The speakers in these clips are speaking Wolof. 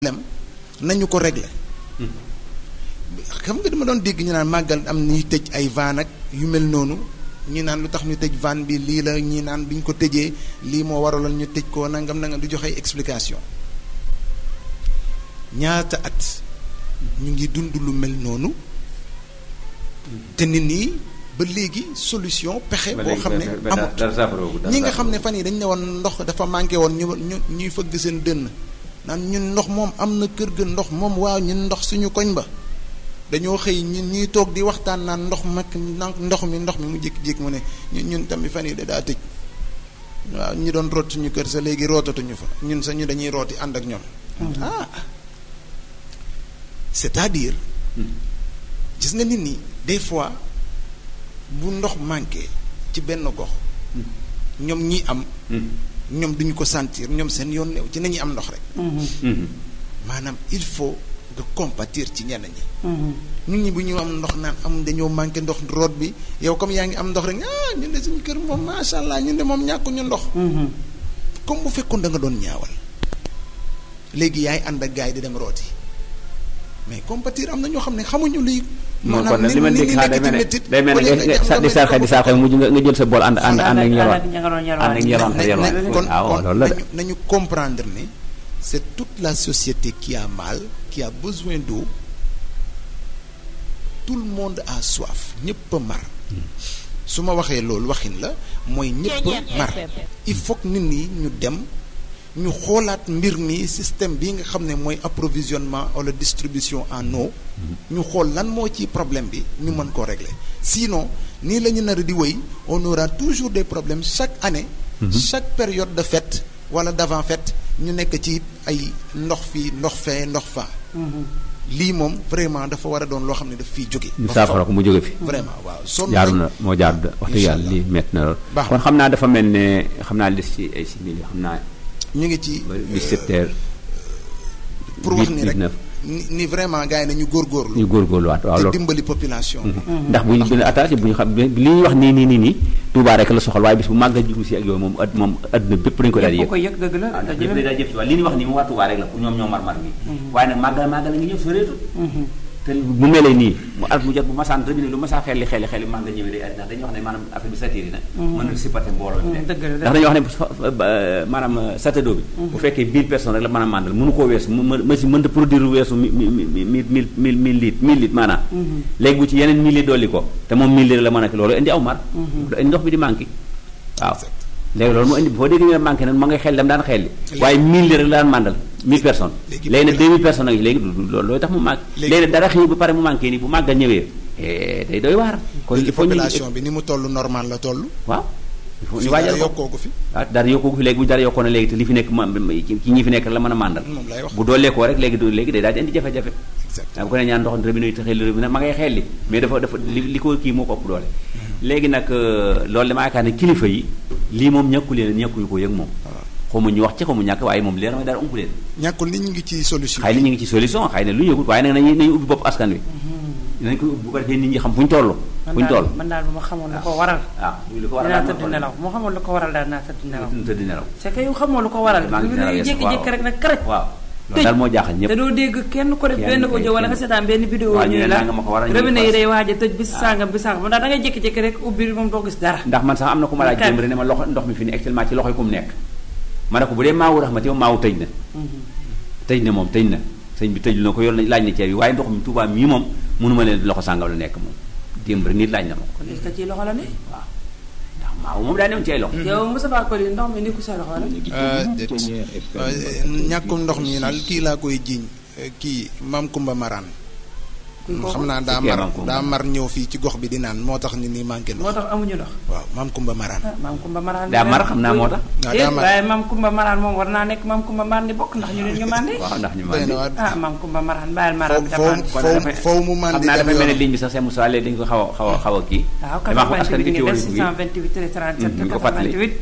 lem nañu ko régler xam nga dama doon dégg ñu naan màggal am ñuy tëj ay van ak yu mel noonu ñi naan lu tax ñu tëj van bi lii la ñi naan bi ñu ko tëjee lii moo waraloon ñu tëj ko nangam nangam di joxe explication ñaata at ñu ngi dund lu mel noonu te nit ñi ba léegi solution pexe boo xam ne amut ñi nga xam ne fan yi dañ ne woon ndox dafa manqué woon ñu ñu ñuy fëgg seen dënn naan ñun ndox moom am na kër ga ndox moom waaw ñun ndox suñu koñ ba dañoo xëy ñun ñuy toog di waxtaan naan ndox mag ndox mi ndox mi mu jékki-jékki mu ne ñun tamit fan yi da daa tëj waaw ñi doon root suñu kër sa léegi rootatuñu fa ñun sa ñu dañuy rooti ànd ak ñoom ah c'est-à-dire gis nga nit ñi des fois bu ndox manqué ci benn gox ñoom ñi am ñoom duñu ko sentir ñoom seen yoon new ci nañuy am ndox rek maanaam il faut nga compatir ci ñenn ñi ñun ñi bu ñu am ndox naan am dañoo manqué ndox root bi yow comme yaa ngi am ndox rek ah ñun de suñu kër moom macha allah ñun de moom ñàkkuñu ndox comme bu fekkoon da nga doon ñaawal léegi yaay ànd ak gars yi di dem rooti mais compatir am na ñoo xam ne xamuñu luy moom kon nag li ma dégg xanaa day mel ne day mel ne nga di sarxe di sarxe mujj nga nga jël sa bool ànd ànd ànd ak ñoroon ànd ak ñoroon te yoroon kon waaw kon loolu la de nañu nañu comprendre ne c'est toute la société qui a mal qui a besoin d'eau tout le monde a soif ñëpp a mar su ma waxee loolu waxin la mooy ñëpp a mar il faut que nit ñi ñu dem ñu xoolaat mbir mi système bi nga xam ne mooy approvisionnement wala distribution en eau ñu xool lan moo ci problème bi ñu mën koo régler sinon nii la ñu nar a di wéy on aura toujours des problèmes chaque année chaque période de fête wala d'avant fête ñu nekk ci ay ndox fii ndox fee ndox faa lii moom vraiment dafa war a doon loo xam ne daf fiy jóge ñu saafara ko mu jóge fi vraiment waaw sonn jaaru nañ. na moo jaaru da wax dëgg yàlla lii métti na lool Baax kon na. xam naa dafa mel ne xam naa des ci ay simili xam naa ñu ngi ci ba 17 heures pour wax ni rek 19 ni ni vraiment gars yi nañu góorgóorlu ñu góorgóorluwaat waaw te loolu dimbali population bi ndax bu ñu gën a attaché bu ñu xam li ñuy wax nii nii nii nii Touba rek la soxal waaye bis bu màggal jigu si ak yooyu moom ad moom adduna bépp dañu ko daal di ñëpp yëg ko yëg dëgg la waaw ndax dëgg ñëpp la dañ daal jëf ci waaye li ñuy wax nii moom waa Touba rek la pour ñoom ñoo mar-mar bi waaye nag màggal màggal a ngi ñëw soreetul te bu melee nii mu at mu jot bu masaan rëbi ne lu masaa xelli xelli xelli màggal ñëwee day ndax dañuy wax ne maanaam affaire bi satiri na mën na supporter mbooloo bi dëgg la ndax dañuy wax ne fa- fa- ba- maanaam satado bi bu fekkee 1000 personnes rek la mën a màndal mënu koo weesu mu ma si mën a produire weesu mi mi mi mi mille mille mille litres mille litres maanaam léegi bu ci yeneen mille litres dolli ko te moom mille litres la mën a ki loolu indi aw mar indi ndox bi di manqué waaw léegi loolu moo indi boo déggee ñu ne manqué na ma ngay xel dem daan xel li waaye mille litres la daan màndal mille personnes léegi léegi nag popula- deux mille personnes ak léegi du du loolu looy tax mu manqué Léegi- léegi nag dara xëy ba pare mu manqué nii bu màggal ñëwee eh, day doy waar kon léegi il faut ñu population bi ni mu toll normal la toll waaw il faut ñu fii waajal dara ko yokkoo ko fi ah dara yokkoo ko fi léegi bu dara yokkoo na léegi te li fi nekk ma ci ñi fi nekk la mën a màndal moom lay wax bu dooleekoo rek léegi du léegi day daal di indi jafe-jafe exact waaw bu ko ne ñaan ndox robinet yi te xel robinet ma ngay xel li mais dafa dafa li li ko kii moo ko ëpp doole léegi nag euh, loolu dama yaakaar ne kilifa yi lii moom ñàkku leen ñàkkuñu ko yëg moom xaw ma ñu wax ci xaw ma ñàkk waaye moom leer mooy dara ump leen ñàkkul ni ñu ngi ci solution xëy na ñu ngi ci solution xëy na lu ñu yëgut waaye nag nañu nañu ubbi bopp askan wi nañ ko ubbi bu ko defee nit ñi xam fu ñu toll fu ñu toll man daal bu ma xamoon lu ko waral waaw li ko war a dinaa daal tëdd nelaw moo xamoon lu ko waral daal dinaa tëdd nelaw tëdd nelaw c'est que yow xamoo lu ko waral maa ngi lu nelaw ne yes, jékki-jékki waaw. rek nag karaj waaw loolu daal moo jaaxal ñëpp te doo dégg kenn ko def Kenn benn kay, audio wala nga kenn. seetaan benn vidéo waaw, ñu ñu ne ne la nangam a ko waral, ñu robinet ne yi fas. day waaj a tëj bis sàngam bis sàngam daal da ngay jékki-jékki rek ubbi moom doo gis dara ndax man sax am na ku ma laaj Kan. démb rek ne ma loxo ndox mi fi ne actuellement ci loxo yi ku mu nekk ma ne ko bu dee maawu raxmati moom maawu tëj na tëj na moom tëj na sëñ bi tëj na ko yor na laaj na ceeb yi waaye ndox mi Tuubaa mii moom mënuma leen loxo sàngam la nekk moom démb rek nit laaj na ma ko kon est-ce que ci loxo la ne waaw ndax maawu moom daa newoon ci ay loxo yow Moustapha Koli ndox mi ni ku sa loxo la Euh, déet. Euh, ñàkkum ndox mi daal kii laa koy jiiñ euh, kii maam Kumba Maraan kuy kooku xam naa daa Kii mar Maam Kumba. daa mar ñëw fii ci gox bi di naan moo tax nit ñi manqué moo ndox tax amuñu ndox waaw maam Kumba Maraan ah maam Kumba Maraan daa mar xam naa moo tax waaw, déet daa mar. waaye maam Kumba Maraan moom war naa nekk maam Kumba Mandi bokk ndax ñu ne ñu mandi waaw ndax ñu doy mandi na waar ah maam Kumba Maraan bàyyil Maraan bi foofu dafa foofu kon dafay- foofu mu xam mandi naa dem dafay mel ne yoon. ligne bi sax seen Moussa léegi dañu ko xaw a xaw a xaw a kii waaw damaa ko askan 88 wi bi ci ñu woon def bi 628 37 ñu ko fàttali. 88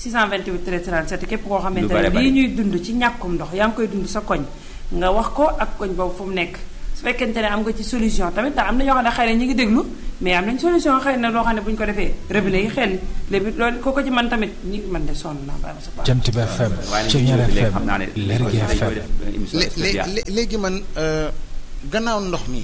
628 37 képp koo xamante bare ne bare. lii ñuy dund ci ñàkkum ndox yaa ngi koy dund sa koñ nga wax ko ak koñ boobu fu mu nekk su fekkente ne am nga ci solution tamit ndax am na ñoo xam ne xëy na ñu ngi déglu mais am nañ solution xëy na loo xam ne bu ñu ko defee robinet yi xel léegi loolu ko ko ci man tamit ñi man de sonn naa ba sa baax Jant bi FM waaye Ceeñeer léegi FM xam naa ne Lergui dañ koy FM def émission lé- lé- spéciale. lé- léegi man euh, gannaaw ndox mi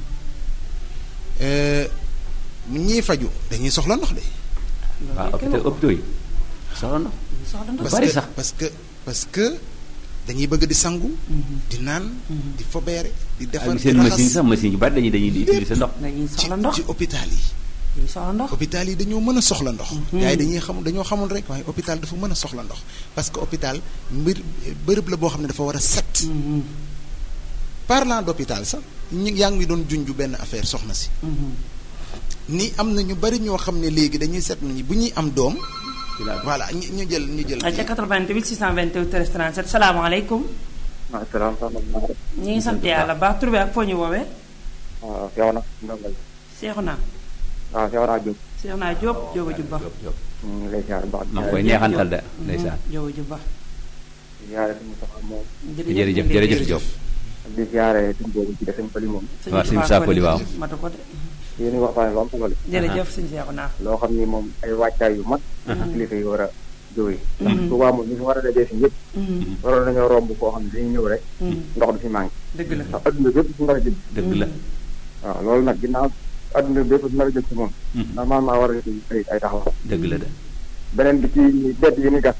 euh, ñiy faju dañuy soxla ndox de. waaw hôpital hôpitaux yi soxla ndox soxla ndox Lu parce bari que sax. parce que parce que dañuy bëgg di sangu. di naan. di fobeere di defar ak di seen machine raxas sax machine yu bari dañuy dañuy di utiliser ndox dañuy ci soxla ndox ci hôpital yi. dañuy soxla ndox hôpital yi dañoo mën a soxla ndox. gars yi dañuy xam dañoo xamul rek waaye hôpital dafa mën a soxla ndox parce que hôpital mbir bërëb la boo xam ne dafa war a set. parlant d'hôpital sax ñi yaa ngi doon junju benn affaire soxna si. ni am na ñu bari ñoo xam ne léegi dañuy set nañu bu ñuy am doom. voilà ñu ñu jël ñu jël. ay ca 88 628 13 37 salaamaaleykum waaw salaam salaam. ñi ngi sant yàlla baax tur bi ak foo ñu woowee waaw Seexu na ndongal. seexu naa waaw Seexu naa Diop. seexu naa Jóob jóoba jub ba ñu ngi lay ziar bu baax. maa ngi koy neexantal de ndeysaan jóoba jub ba di ziare suñu soxla moom. jërëjëf jërëjëf Diop di ziare suñu boobu ci defuñu pëli moom. waaw suñu saakoli waaw matu ko de yéen a ngi waxtaanee lu am solo la. jërëjëf suñu seexu naa loo xam ni moom ay wàccaay yu mat. kilifa yi war a jóge. ndax Tuubaa moom ñu fi war a dajee si ñëpp. waroon nañoo romb koo xam ne dañuy ñëw rek. ndox du fi manqué. dëgg la ndax adduna bépp si ndox jëm. dëgg la waaw loolu nag ginnaaw adduna bépp si ndox jëm si moom. normalement war a ci ay ay taxaw. dëgg la de beneen bi ci bedd yi ni gas.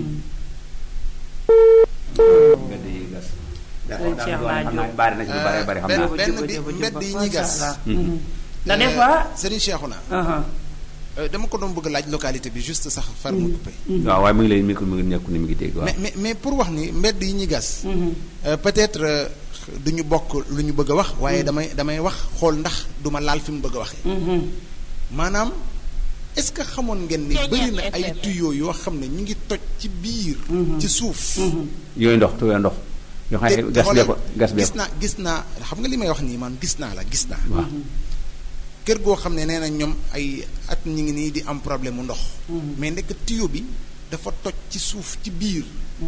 mbedd yi gas Sëriñ Cheikh naa xam naa Diop. bari na ci lu bare bari xam naa benn benn bi mbedd yi ñuy gas. ndax des fois Serigne Cheikhouna aha euh, dama ko doon bëgg laaj localité bi juste sax far mu coupé. waaw waaye mu ngi lay mi mi ngi nekku ni mi ngi dégg waaw mais mais mais pour wax ni mbedd yi ñuy gas. euh, peut-être euh, du ñu bokk lu ñu bëgg a wax waaye damay damay wax xool ndax du ma laal fi mu bëgg a waxee. maanaam est-ce que xamoon ngeen ni bëri na ay tuyaux yoo xam ne ñu ngi toj ci biir. ci suuf. yooyu ndox tuyoo ndox yoo xam ne gas bee ko gas bee gis ko naa gis naa xam nga li may wax nii man gis naa la gis naa. waaw kër goo xam ne nee na ñoom ay at ñu ngi nii di am problème mu ndox. mais ndekk tuyau bi dafa toj ci suuf ci biir.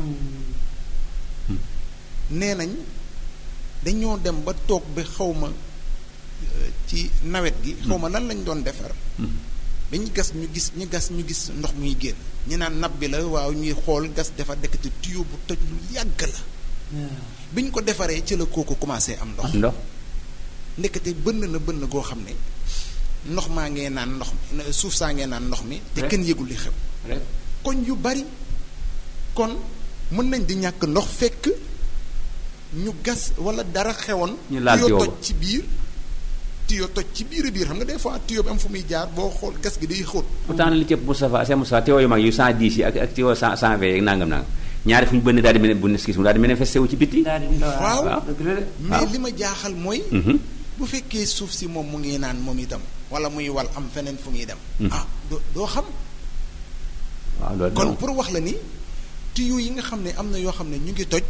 nee nañ dañoo dem ba toog ba xaw ma euh, ci nawet gi. xaw ma lan lañ doon defar. dañu gas ñu gis ñu gas ñu gis ndox muy génn ñu naan napp bi la waaw ñuy xool gas defar dekk ci tuyau bu toj lu yàgg la. bi ñu ko defaree ci la kooku commencé am ndox. ndox ndekete bënn na bënn goo xam ne ndox maa ngee naan ndox mi suuf saa ngee naan ndox mi te Rek. kenn yëgul li xew rek koñ yu bari kon mën nañ di ñàkk ndox fekk ñu gas wala dara xewoon Ñu laal tuyau tuyau toj ba. ci biir tuyau toj ci biir a biir xam nga des fois tuyau bi am fu muy jaar boo xool gas gi day xóot pourtant li cëpp Moustapha Cheikh Moustapha tuyau yu mag yu 110 yi ak ak tuyau 100 120 yeeg nangam nangam ñaari fu ñu bënn daal di mel ne bu neskis mu daal di manifesté wu ci bitti daal di ndaw Waaw. dëgg la de mais li ma jaaxal mooy Mhm. bu fekkee suuf si moom mu ngi naan moom itam wala muy wal am feneen fu muy dem Mhm. ah doo doo xam waaw loolu kon moom. pour wax la ni tuyaux yi nga xam ne am na yoo xam ne ñu ngi toj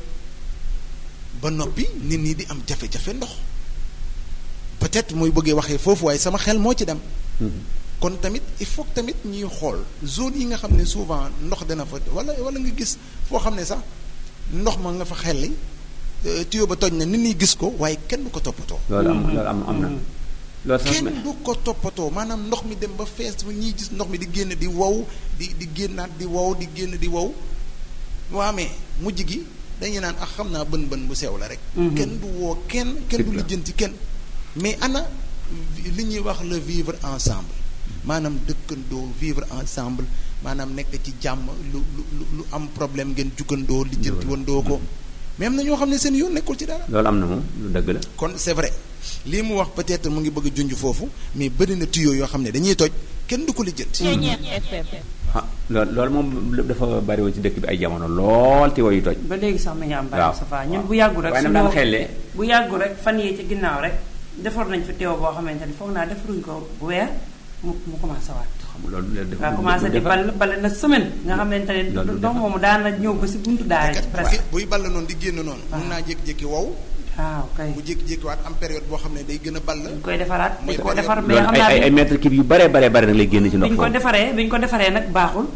ba noppi nit ñi di am jafe-jafe ndox peut-être muy bëggee waxee foofu waaye sama xel moo ci dem Mhm. kon tamit il faut que tamit ñuy xool zone yi nga xam ne souvent ndox dana fa wala wala nga gis foo xam ne sax ndox ma nga fa xelli euh, tuyau ba toj na nit ñi gis ko waaye kenn du ko toppatoo loolu am loolu am am na loolu sax kenn du ko toppatoo maanaam ndox mi dem ba fees ba ñiy gis ndox mi di génn di wow di di génnaat di wow di génn di wow waa mais mujj gi dañuy naan ak xam naa bën bën bu sew la rek kenn du woo kenn kenn du Dëgg la. lijjanti kenn mais ana vi- li ñuy wax le vivre ensemble maanaam dëkkandoo vivre ensemble maanaam nekk ci jàmm lu lu lu lu am problème ngeen juggandoo lijjanti wandoo ko mais am na ñoo xam ne seen yoon nekkul ci dara loolu am na moom lu dëgg la kon c'est vrai lii mu wax peut-être mu ngi bëgg a junj foofu mais bëri na tuyaux yoo xam ne dañuy toj kenn du ko lijjanti. ah loolu loolu moom dafa bari woon ci dëkk bi ay jamono lool te wayu toj ba léegi sax mi ngi am waaw. bari Safa ñun bu yàggu rek waaye nag suñu- daan xellee. bu yàggu rek fan yii ci ginnaaw rek defar nañ fi teew boo xamante ni foog naa defaruñ ko weer mu mu commencé waat xam nga loolu loolu nga commencé di bal bale na semaine nga xamante ne Loolu du ndox defar. moomu daan na ñëw ba si buntu daara kat ci buy presque buy ball noonu di génn noonu. waaw. mun naa jékki-jékki wow waaw kay bu jékki-jékki waat am période boo xam ne day gën a ball. dañ koy defaraat Muy dañ ko période- defar mais loolu xam ay naa ay ay bi mètre kib yu bare bare bare nag lay génn ci ndox ñu ko foofu defaree bi ñu ko defaree nag baaxul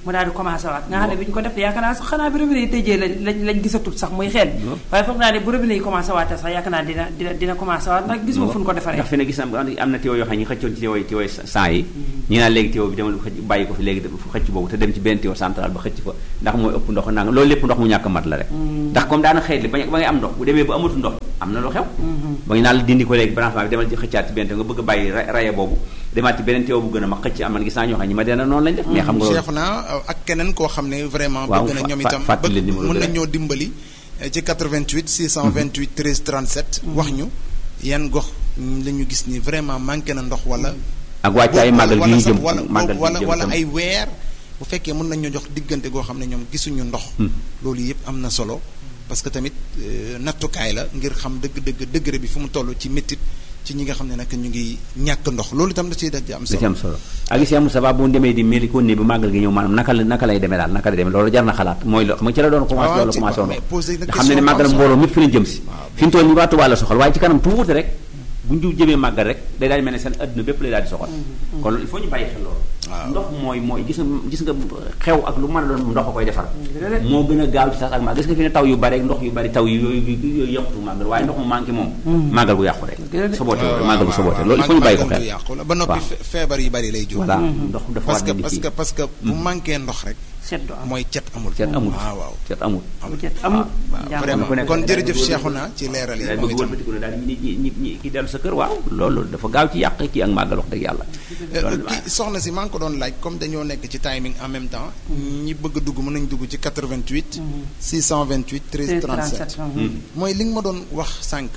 mu daal di commencé waat nga xam ne bi ñu ko def yaakaar naa sax xanaa bi robinet yi tëjee lañ lañ lañ gisatul sax muy xel waaye foog naa ne bu robinet yi commencé waatee sax yaakaar naa dina dina dina commencé waat ndax gisuma fu ñu ko defaree ndax fi ne gis na am na teew yoo xam ne ñu xëccoon ci teew yi teew saa yi ñi naan léegi teew bi demal xëcc bàyyi ko fi léegi xëcc boobu te dem ci benn teew central ba xëcc fa ndax mooy ëpp ndox nanga loolu lépp ndox mu ñàkk mat la rek ndax comme daana xeet li ba ba ngay am ndox bu demee ba amatu ndox am na lu xew ba ngi naan la dindi ko léegi branchement bi demal ci xëccaat ci benn teew nga bëgg a bàyyi raye boobu demaat ci beneen teew bu gën a mag xëcc am man gis naa ñoo xam ñi ma dena noonu lañ def mais xam nga Cheikh naa ak keneen koo xam ne vraiment Waaw, bëgg na ñoom fa- itam fàttali bëgg numéro mën bi na rek. ñoo dimbali eh, ci 88 628 13 37 wax ñu yan gox la ñu gis ni vraiment manqué na ndox wala ak wàccaay màggal gi wala ñu sax jëm wala màggal gi wala ñu jëm wala tam. ay weer bu fekkee mën nañ ñoo jox diggante goo xam ne ñoom gisuñu ndox loolu yëpp am na solo parce que tamit euh, nattukaay la ngir xam dëgg-dëgg degré bi fu mu toll ci méttit ci ñi nga xam ne nag ñu ngi ñàkk ndox loolu itam da ciy daj am da ci solo am solo ak si amul sabab bu ñu demee di meli ko ne bi màggal gi ñëw maanaam naka la naka lay demee daal naka lay demee loolu jar na xalaat mooy lo xam nga ci la doon commencé waaw, loolu ci- commencé woon mais poser na nga xam ne ne question màggal am solo. mbooloo mépp fi lañ jëm si Waaw. fi ñu toll ñu waa Tuubaa la soxal waaye ci kanam tuuti rek bu ñu jëmee màggal rek day daal di mel ne seen adduna bépp lay daal di soxal kon loolu il faut ñu bàyyi xel loolu Waaw. ndox mooy mooy gis nga gis nga xew ak lu mën a doon ndox a koy defar dëgg la. moo gën a gaaw ci sax ak màggal gis nga fi ne taw yu bari ak ndox yu bari taw yu yooyu yooyu yàqutu màggal waaye ndox mu manqué moom màggal gu yàqu rek Dëgg la de. soboote waaw, màggal gu waaw, soboote waaw, loolu il faut ñu bàyyi ko màggal xel du yàqu la ba noppi waaw. fe- feebar yu bari lay jur voilà ndox dafa parce war que di parce kii que parce que bu manqué ndox rek seddu am mooy cet amul cet amul waaw waaw cet amul bu cet amul waaw jàmm vraiment ku nekk kon daal jërëjëf di Cheikhouna ci leeral yi daal moom bëgg itam wëlbatiku ne daal ñi ñi ñi ñi ki dellu sa kër waaw loolu dafa gaaw ci yàq kii ak màggal wax dëgg yàlla Euh, loolu kii soxna si maa ngi ko doon laaj comme dañoo nekk ci timing en même temps ñi bëgg a dugg mën nañ dugg ci 88 628 13 37 mooy li nga ma doon wax sànq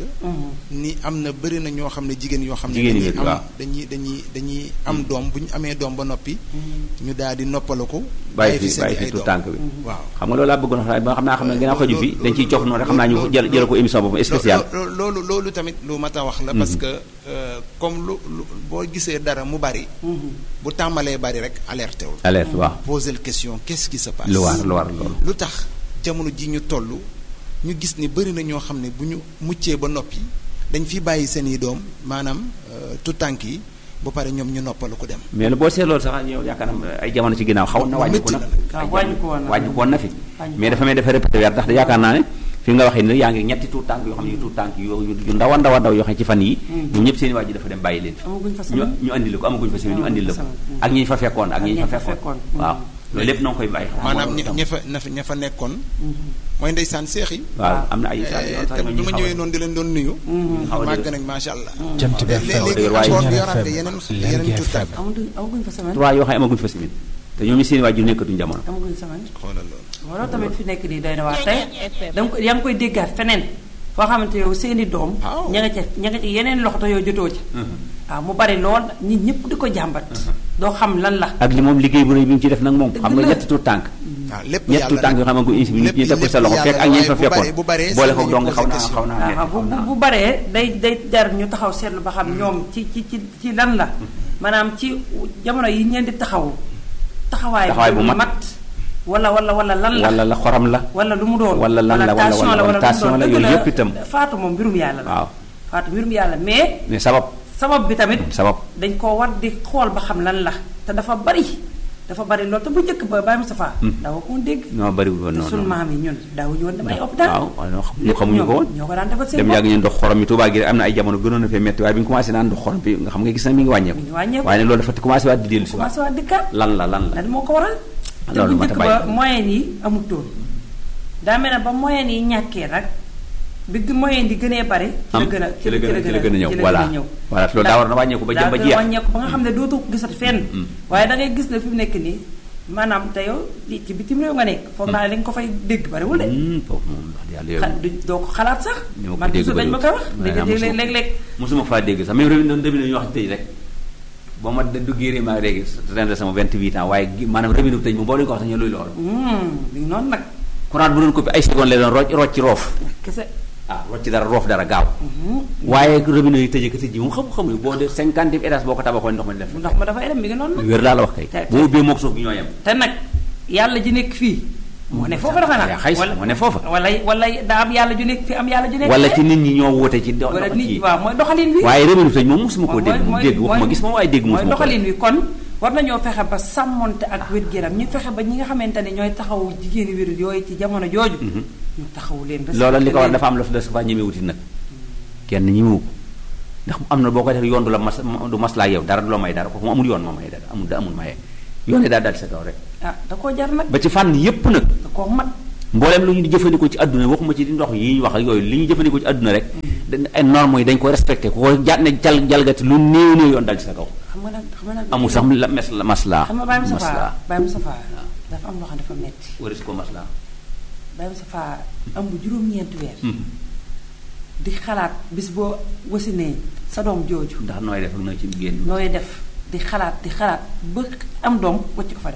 ni am na bëri na ñoo xam ne jigéen yoo xam ne Jigéen ñi dañuy waaw. am dañuy dañuy dañuy am doom bu ñu amee doom ba noppi ñu daal di noppalaku bàyyi fi seen bàyyi i fi ay tout doom. tànk bi waaw xam nga loolu laa bëggoon wax ba xam naa xam ne ginnaaw xaju fi loolu- dañ ciy cof noonu rek xam naa ñu loolu- jël jël ko émission boobu spéciale Lo- lo- loolu loolu tamit lu mat a wax la parce que euh, comme lu lu boo gisee dara mu bari bu tàmbalee bari rek alerté wul alerte waaw poser question qu'est-ce qui se passe lu war lu war loolu lu tax jamono ji ñu toll ñu gis ni bëri na ñoo xam ne bu ñu muccee ba noppi dañ fi bàyyi seen i doom maanaam tout tànk yi ba pare ñoom ñu noppalu ko dem mais lu boo seet loolu sax yow yaakaar naa ay jamono ci ginnaaw xaw na wàññiku métti na na waaw wàññiku woon na. wàññiku woon na fi Wàññiku mais dafa may dafa répété weer ndax yaakaar naa ne fi nga waxee ni yaa ngi ñetti tuut tànk yoo xam ne tuut tànk yu yu ndaw a ndaw a ndaw yoo xam ne ci fan yi ñoom ñëpp seen i waajur dafa dem bàyyi leen fi amaguñ fa ñu semaine ñu andil ko amaguñ fa semaine ñu andil la ko Amaguñ fa ak ñi ñu fa fekkoon ak ñi ñu fa ñi fa fekkoon fekkoon. waaw loolu lépp noo ngi koy bàyyi xel maanaam loolu ña tam. ña fa ña fa ña fa nekkoon mooy ndeysaan seex yi waaw am na ay Eh, te bi ma ñëwee noonu di leen doon nuyu xaw a màgg dëgër. nañ macha allah Jant bi léegi FM léegi waaye encore Ñaar yoraat FM, yeneen Lergui yeneen tout FM. amaguñ amaguñ fa semaine trois yoo xam ne amaguñ fa semaine te ñoom ñu seen i waajur nekkatuñ jamono amaguñ semaine xoolal loolu loolu tamit fi nekk nii doy na waar tey danga ko yaa ngi koy déggaat feneen foo xamante yow seeni doom Waaw. ña nga ca ña nga ca yeneen loxo te yow jotoo ca waaw mu bari lool nit ñëpp di ko jàmbat doo xam lan la ak li moom liggéey bu rëy bi mu ci def nag moom Dëgg xam nga la. ñetti tuut tànk waaw lépp ñetti yàlla tuut tànk yoo xam ne ko insi bi nit ñi teg ko sa loxo fekk ak ñi fa fekkoon bu baree boole ko seen dong dañuy xaw naa posé xaw naa waaw metti bu xaw bu naa bu baree day day jar ñu taxaw seetlu ba xam ñoom ci ci ci ci lan la maanaam ci jamono yi ñeen di taxaw taxawaay Taxawaay bu mat. wala wala wala lan la wala la xoram la wala lu mu doon wala lan la, wala- tension wala- la wala wala tension lu mu la, doon yooyu dëgg yëpp itam. faatu moom mbirum yàlla la waaw faatu mbirum yàlla mais mais sabab sabab bi tamit sabab dañ koo war di xool ba xam lan la te dafa bari dafa bari loolu te bu njëkk ba Baye Moustapha daawa ko woon dégg non bariwul woon te noonu sunu maam yi ñun daawuñu woon dem ay hôpital waaw waaw ñoo xam ñu xamuñu ko woon ñoo ko daan defal seen dem bopp yàgg ñu ndox xorom yi Tuubaa gi rek am na ay jamono gënoon na fee metti waaye bi ñu commencé naan ndox xorom bi nga xam nga gis na mi ngi wàññeeku mi ngi wàññeeku. waaye ne loolu dafa commencé waat di dellu si waat commencé waa dëkkaat lan la lan la lan moo ko waral te Loolu bu mat a njëkk bàyyi ba xel. moyen yi amutoon daa mel ne ba moyen yi ñàkkee nag bi gi moyen yi gënee bari ci la am gën a ci la gën a ci la gën a ñëw ci la voilà gën a ñëw voilà loolu daa war na wàññeeku ba jëm ba daa gën a jeex wàññeeku ba nga xam ne dootoo ko gisati fenn waaye da ngay gis ne fi mu nekk nii maanaam te yow li ci bitim réew nga nekk foog naa ne li nga ko fay dégg bariwul de Hmm, foofu moom wax dëgg yàlla xa yow du doo ko xalaat sax ñoo ko man dégg toujours dañ ma koy wax bariwul. léegi waaye léeg-léeg mosuma faa dégg sax même réew mi doon demee ñu wax tëj rek boo ma duggee réew maa léegi ren de sama 28 ans waaye gi- maanaam réew mi tëj moom boo leen ko wax sax ñu luy loolu mi ngi noonu nag courant bu doon ko ay seconde lay doon rocc rocc roof kese ah rocc dara roof dara gaaw waaye robinet yi tëjee ko tëj ji moom xam xamuñu boo de cinquante étage boo ko tabaxoon ndox ma def ndox ma dafay dem mi ngi noonu nag wér laa la wax kay te- boo ubbee mook suuf gi ñoo yem te nag yàlla ji nekk fii moo ne foofa dafa yaa nag xay moo ne foofa wala wala daa am yàlla ju nekk fi am yàlla ju nekk wala fee. ci nit ñi ñoo woote ci do wala dox nit ci waaw mooy doxalin wi waaye robinet tëj moom mosuma koo mooy dégg mooy dégg waxuma gis moom waaye dégg mooy mosuma ko doxalin wi kon war nañoo fexe ba sàmmonte ak wér-gu-yaram ñu fexe ba ñi nga xamante ne ñooy taxawu jigéeni wér yooyu ci jamono jooju ñu taxawu leen loola li ko war leen. dafa am la des fa ñeme wuti nag kenn ñemewu ko ndax am na boo koy def yoon du la mas du maslaa yow dara du la may dara ko mu amul yoon ma may dara amul da amul maye yoon yi daal dal sa kaw rek ah da koo jar nag ba ci fànn yépp nag da koo mat mbooleem lu ñu di jëfandikoo ci àdduna waxuma ci di ndox yi ñu wax ak yooyu li ñu jëfandikoo ci àdduna rek dañ ay normes yi dañ ko respecté ku ko ja ne jal jalgati lu néew néew yoon dal ci sa kaw xam nga nag xam nga nag amul sax la mes la maslaa xam nga Baye Moustapha maslaa Baye Moustapha dafa am loo xam ne dafa metti waris ko maslaa Baye Moustapha am bu juróom-ñeenti weer di xalaat bis boo wasinee sa doom jooju ndax nooy def ak nooy ci génn nooy def di xalaat di xalaat ba am doom wacc ko fa dem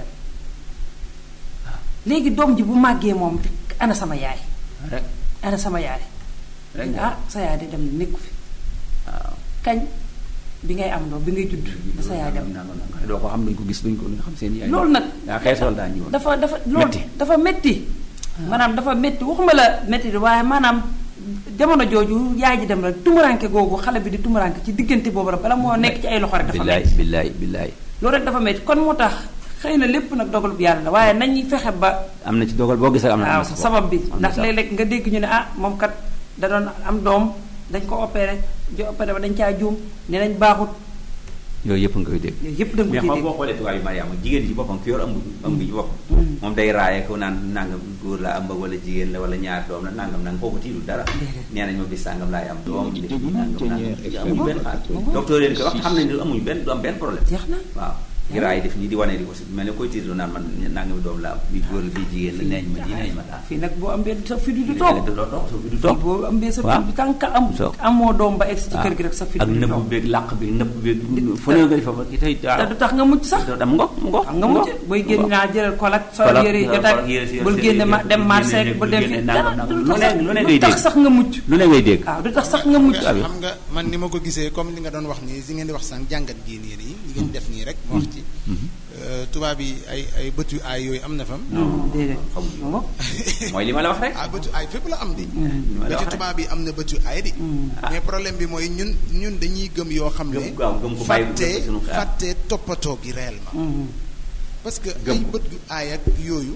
léegi doom ji bu màggee moom ana sama yaay rek ana sama yaay rek ah sa yaay de dem na nekku fi waaw kañ bi ngay am doom bi ngay judd ba sa yaay dem doo ko xam duñ ko gis duñ ko duñ xam seen yaay loolu nag daa xeesal daa ñëwoon dafa dafa loolu Metti. dafa metti maanaam dafa metti waxuma la metti di waaye maanaam jamono jooju yaay ji dem rek tumuranke googu xale bi di tumuranke ci diggante boobu rek bala moo nekk ci ay loxo rek dafa billaay metti billaay billaay loolu rek dafa metti kon moo tax xëy na lépp nag dogalub yàlla la waaye nañuy fexe ba am na ci dogal boo gisee am na waaw am na sabab bi am na ndax sabab. léeg-léeg nga dégg ñu ne ah moom kat da doon am doom dañ ko opéré jo opéré ba dañ caa juum ne nañ baaxut yooyu yëpp nga koy dégg yooyu yëpp da nga mais ko ciy xam dégg boo xoolee tubaab yi Mariama jigéen ji ci boppam ki yor ëmb ëmb ji boppam moom day raaye ko naan nangam góor la ëmb wala jigéen la wala ñaar doom la nangam nangam kooku tiidul dara nee nañ ma bis sàngam laay am doom def nii nangam nangam amuñu benn xaar docteur yéen ko wax xam nañ ne amuñu benn du am benn problème jeex na waaw di raay def nii di wane di ko si mel ne koy tiidlu naan man nangami doom la am bi góor la bii jigéen la neeñ ma di neeñ ma daal fii nag boo ambee sa fi du du toog doo toog soo fi du fii toog boo ambee sa waaw. fi tant que am Toog. amoo doom ba egsi ci kër gi rek sa fi ak du du nëbb toog beeg làq bi nëbb beeg fu ne nga di fa ba ki tey te du tax nga mucc sax am ngoog mu ngoog xam nga mucc booy génn naa jëlal kolak sol Kolak, yére yi kolak, jotaay yére si- bul yére génne si- ma dem bul marché génne- bul bul dem génne fi nangam, dara nangam. du Lu tax ne- sax- lu ne du ngay tax dégg. sax nga mucc lu ne ngay dégg waaw du tax sax nga mucc nga abi. xam nga man ni ma ko gisee comme li nga doon wax nii si ngeen di wax sànq jàngat gii nii nii li ngeen def nii rek ma wax ci Euh, tubaab yi ay ay bët yu aay yooyu am na fam déedéet xamuñu moom mooy li ma la wax rek ah bët yu aay fépp la am di ma la ba ci wax rek. tubaab yi am na bët yu aay di mais problème bi mooy ñun ñun dañuy gëm yoo xam ne Gëm- waaw, gëm ko bàyyi fàtte ko sunu xel. fàtte toppatoo gi réellement parce que Gëm ay ko. bët yu aay ak yooyu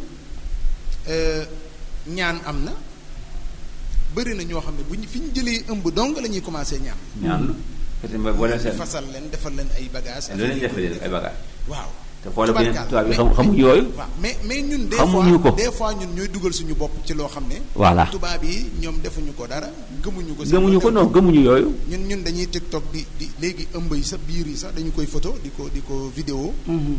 euh, ñaan am na bëri na ñoo xam ne bu ñu fi ñu jëlee ëmb dong la ñuy commencé ñaan ñaan la parce que boo leen seet fasal leen defal leen ay bagages lu leen defalee ay bagages waaw te xoolal bu Tubaarkàlla. tubaab yi Mais- xam xamuñu yooyu waaw mais mais ñun des Xamuñu fois ko. des fois ñun ñooy dugal suñu bopp ci loo xam ne voilà tubaab yi ñoom defuñu ko dara gëmuñu ko seen gëmuñu ko bopp. non gëmuñu yooyu ñun ñun dañuy tiktok di di léegi ëmb yi sax biir yi sax dañu koy photo di ko di ko vidéo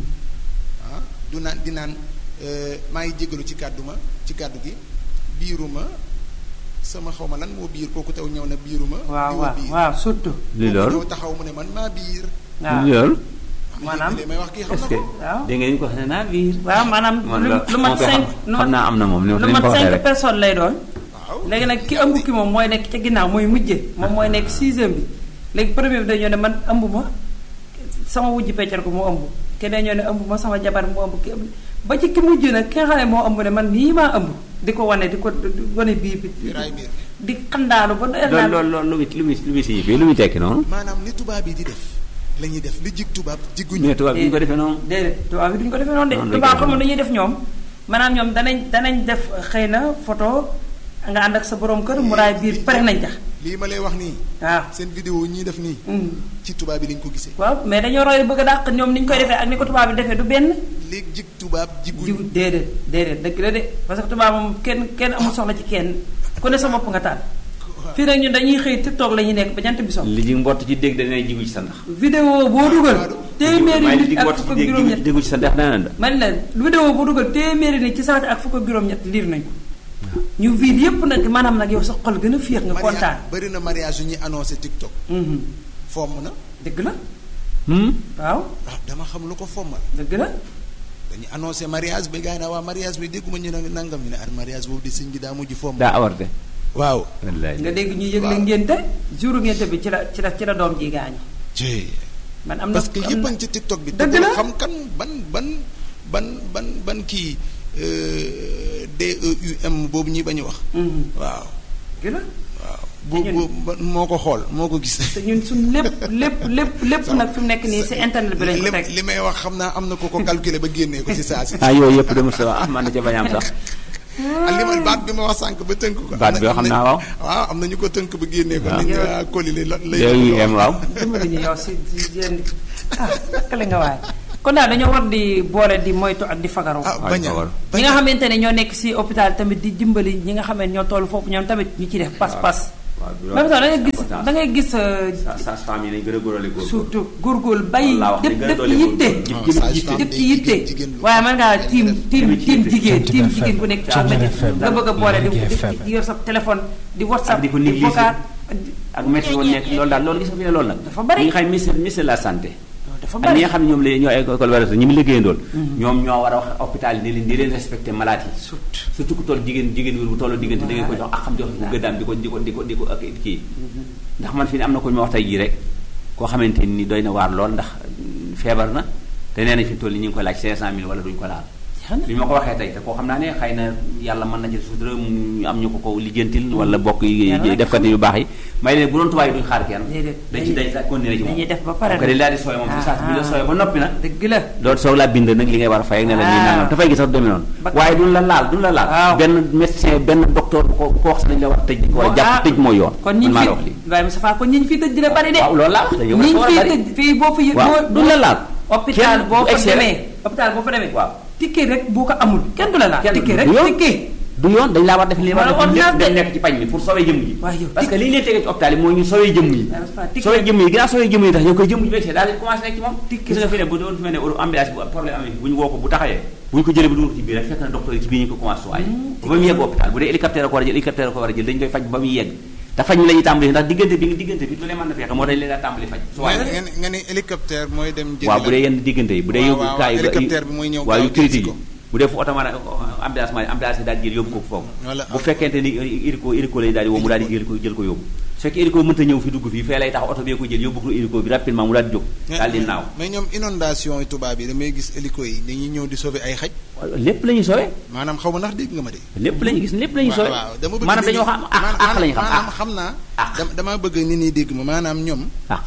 ah du naan di naan euh, maa ngi jégalu ci kàddu ma ci kàddu gi biiruma sama xaw ma lan moo biir kooku taw ñëw na biiruma waaw diwa waaw biir. waaw surtout li Kooku loolu ñëw taxaw mu ne man maa biir waaw li loolu Maanaam? li may wax kii xam est-ce na que ko waaw. dégg nga ñu ko wax ne naa biir waaw maanaam man lu la- lu mat moo koy cinq xam- xam naa am na moom ni lu ma mat ko waxee cinq rek personnes lay doon waaw léegi nag ki ëmb ki moom mooy nekk ca ginnaaw mooy mujje moom mooy nekk sixième bi léegi premier bi dañoo ne man ëmb ma sama wujj peccal ko mu ëmb keneen ñoo ne ëmb ma sama jabar mu ëmb ki ëmb ba ci ki mujj nag ki nga xam ne moo ëmb ne man nii maa ëmb di ko wane di ko di wane biir bi di raay biir di xandaalu ba doyal loolu naan loolu loolu lu muy lu muy lu muy signifie lu muy tekki noonu maanaam li tubaab yi di def la ñuy def li jig tubaab jiguñu mais tubaab yi ñu ko defee noonu déedéet tubaab bi duñu ko defee noonu de Noonu lañ tubaab koy xamul defee. dañuy def ñoom maanaam ñoom danañ danañ def xëy na photo nga ànd ak sa borom kër mu raay biir pare nañ tax lii ma lay wax nii waaw seen vidéo ñii def nii Mm. ci tubaab yi lañ ko gisee waaw mais dañoo roy bëgg a dàq ñoom ni ñu koy defee ak ni ko tubaab bi defee du benn léegi jig tubaab jiguñu jiw déedéet déedéet dëgg la de parce que tubaab moom kenn kenn amul soxla ci kenn ku ne sa bopp nga taal fii nag ñun dañuy xëy TikTok la ñuy nekk ba jant bi so li ji mbott ci dégg dana jigu ci sa ndax vidéo boo dugal téeméeri waaye li nit ji ak mbott fukk ci ak dégg juróom-ñett déggu ci sa ndax dana man la vidéo boo dugal téeméeri nit ci saati ak fukk ak juróom-ñett liir nañ ko ñu vide yépp nag maanaam nag yow sa xol gën a féex nga kontaan bëri na mariage yu ñuy annoncé TikTok Mhm. fomm na dëgg la hmm waaw ah dama xam lu ko fommal dëgg la dañuy annoncé mariage bi gars yi naa waa mariage bi dégguma ñu ne nangam ñu ne ar mariage boobu di sëñ bi daa mujj fomm daa awarte waaw wallaay nga dégg ñuy yëgle Waaw. ngénte jouru ngénte bi ci la ci la ci la doom ji gaañu ci man am na parce que am yëpp na- a ngi ci TikTok bi te dëgg bul la. xam kan ban ban ban ban ban kii euh, DEUM boobu ñuy bañ a wax Mhm. waaw dëgg la waaw bu te bu ñun ba- moo ko xool moo ko gis te ñun suñ lépp lépp lépp lépp nag fi mu nekk nii si internet bi lañ ko li teg li may wax xam naa am na ko ko calculer ba génnee ko ci saa si ah yooyu yëpp dama sa ah man na ca bañ a am sax ak li ma baat bi ma wax sànq ba tënk ko Baat bi am xam na- naa waaw. waaw am na ñu ko tënk ba génnee ko waaw. nit ñi waa koli li la lay yooyu yem waaw dimbali ñu yow si si jënd ah kale nga waaye kon daal dañoo war di boole di moytu ak di fagaru ah Waaw, bañ a war. ñi nga xamante ne ñoo nekk si hôpital tamit di dimbali ñi nga xam ne ñoo toll foofu ñoom tamit ñu ci def pas-pas waaw même sax da ngay gis da ngay gis euh, sa femme yi nañ gën a góorale góor surtout góorgóorlu bay Wallaahi wax def dëgg def doole ci yitte góorgóorlu. Non, jëm sage yitte. femme def day ci yitte jigéen- jigéen lu- waaye mën ngaa tiim tiim Jëm ci tiim yitte. jigéen tiim Jëm ci jigéen bu nekk ci FM. àll bi FM. nga bëgg a boole di Liggéey di- FM. di yor sa téléphone di whatsapp ak di ko di négliger. vocal ak métti woon nekk loolu daal loolu gis nga fi ne loolu nag Dafa bari. ñi nga xam ministre ministre de la santé dafa ak ñi bari nga xam ne ñoom la ñoo école wala ñi mu liggéeyandool ñoom ñoo war a wax hôpital yi ne leen di leen respecté malade yi surtout surtout ku toll jigéen jigéen wér bu tolloo diggante da ngeen ko jox ak xam jox ko gëddaam di ko di ko di ko di ko ak kii ndax man fi ne am na ko ñu ma wax tey jii rek koo xamante ni doy na waar lool ndax mm, feebar na te nee nañ fi mu toll nii ñu ngi koy laaj 500000 wala duñ ko laal jeex na bi ma ko waxee tey te koo xam naa ne xëy na yàlla mën na ci sutura mu am ñu ko ko lijjantil wala bokk yi Yàlla rek defkat yu baax yi may leen bu doon tubaab yi duñ xaar kenn Déedéet. dañ ci dañ sa continuer ci moom dañuy def ba pare ko dañ daal di sooy moom fi saas bi la sooy ba noppi nag dëgg la loolu soog laa bind nag li ngay war a fay ak ne la nii Ah. nangam dafay gis sax du demee noonu Ba- waaye duñ la laal duñ la laal Waaw. benn médecin benn docteur bu ko bu ko wax sax dañ la war a tëj ko ah, jàpp tëj mooy yoon kon man ñi maa fi la wax lii waaye Moustapha kon ñi ñu fi tëj dina bari de waaw loolu laa wax dañu ñi ñu war a fi bari tëj fii boo fa yëg waaw boo duñ la laal hôpital Kenn boo bu fa egsee rek- demee hôpital boo fa demee waaw ticket rek boo ko amul kenn du la laal kenn ticket rek du yoon ticket du yoon dañ laa war def li war a Wala def lépp ordonnance dañ de. nekk ci pañ mi pour sauver jëmm ji Waaye yow parce que tic- li ñu leen tegee ci hôpital yi mooy ñu sauver jëmm yi Waaye Moustapha, tic- sauver jëmm yi ginnaaw sauver jëmm yi tax yow koy jëmm ji begsee daal di commencé nekk ci moom Tic- gis nga fi ne bu doon fi ne ne ambulance bu problème amee bu ñu woo ko bu taxawee bu ñu ko jëlee bu dugal ko ci biir rek fekk na docteur yi ci biir ñu ko commencé waaye ba mu yegg hôpital bu dee hélicoptère ko war a jël hélicoptère ko war a jël dañu koy faj ba muy yegg te faj mi la ñuy tàmbali ndax diggante bi diggante bi du leen mën na fexe moo tax leen daa tàmbali faj su waaye nga ne nga ne hélicoptère mooy dem jëli waaw la. bu dee yenn diggante yi bu dee waaw, yóbbu waaw, kaa yi hélicoptère bi mooy ñëw waaw yu gaaw jël si critique yi ko. bu dee fu oto mën a ambulance ma ambulance yi daal di jël yóbbu ko foofu Wala- bu fekkente ni hélico hélico lay daal di woo mu daal di jël ko jël ko yóbbu su fekkee hélico mënta ñëw fi dugg fii fee lay tax oto bee ko jël yóbbu ko hélico bi rapidement mu daal di jóg daal di naaw mais ñoom inondation yi tubaab yi damay gis hélico yi dañuy ñëw di sauver ay xaj lépp la ñuy sowe maanaam xaw ma ndax dégg nga ma de. lépp la ñuy gis lépp la ñuy sowe waaw waaw dama bëgg maanaam nit ñi- dañoo xam àq maanaam- àq la ñu xam maanaam àq xam naa. Àq. dama damaa bëgg nit ñi dégg ma maanaam ñoom àq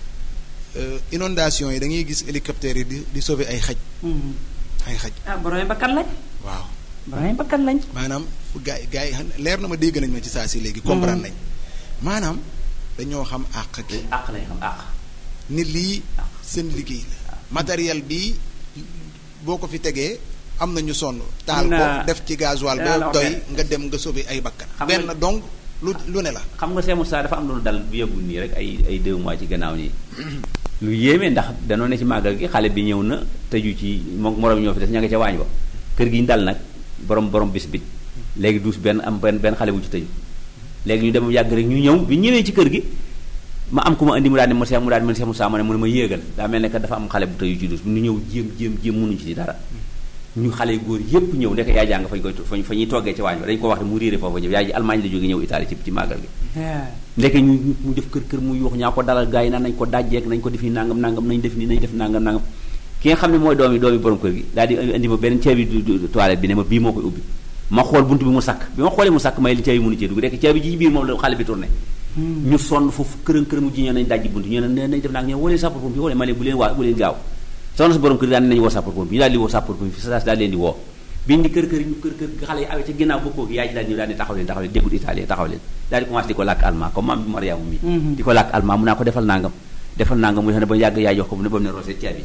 euh, inondation yi da ngay gis hélicoptère yi di di sauver ay xaj ay xaj ah borom bakkan lañ waaw borom bakkan lañ maanaam fu gaa yi gaa yi xam leer na ma dégg nañ ma ci saa si léegi comprendre nañ maanaam dañoo xam àq gi àq la ñu xam àq nit lii seen liggéey la matériel bi boo ko fi tegee am na ñu sonn taal ko na- def ci gasoil dinaa la ba wax doy benn. nga dem nga sauver ay bakkan Xam nga- benn donc lu lu ne la xam nga Cheikh Moussa dafa am lu dal bu yëgul nii rek ay ay deux mois ci gannaaw nii lu yéeme ndax danoo ne ci màggal gi xale bi ñëw na tëju ci moom moroom ñoo fi des ña nga ca waañ ba kër gi ñu dal nag borom borom bis bit léegi duus benn am benn benn xale bu ci tëju léegi ñu dem yàgg rek ñu ñëw bi ñëwee ci kër gi ma am ku ma indi mu daal ne ma Cheikh mu daal di ma Cheikh Moussa ma ne mu ne ma yéegal daa mel ne que dafa am xale bu tëju ci duus ñu ñëw jéem jéem jéem mënuñu ci dara ñu xale góor yépp ñëw ndek yaay jàng fañ koy fañ fa ñuy toggee ci waañ ba dañ ko wax ne mu réere foofa ñëw yaay ji Allemagne la jóge ñëw Italie ci ci màggal gi ndeke ñu ñu mu def kër kër mu yuux ñaa ko dalal gars yi naan nañ ko dajjeek nañ ko def nii nangam nangam nañ def nii nañ def nangam nangam ki nga xam ne mooy doomi doomi borom kër gi daal di indi ma beneen caabi du- du- toilette bi ne ma bii moo koy ubbi ma xool buntu bi mu sakk bi ma xoolee mu sakk may li caabi mënu cee dugg rek caabi ji ci biir moom la xale bi tourné ñu sonn foofu kërën kërën mu ji ñoo nañ dajji buntu ñu ne nañ def naag ñoo woo leen sapeur pompier woo leen ma leen bu leen waa bu leen gaaw soxna si borom kër gi daal ne nañu woo sapeur pompier ñu daal di woo sapeur pompier fi sa daal leen di woo biñ di kër kër ñu kër kër xale yi awee ca ginnaaw bokkoo gi yaay ji daal ñëw daal di taxaw leen taxaw leen déggul italien taxaw leen daal di commencé di ko làkk allemand comme maam bi Mariama mi di ko làkk allemand mu naa ko defal nangam defal nangam mu ne ba yàgg yaay jox ko mu ne ba mu ne roosee caabi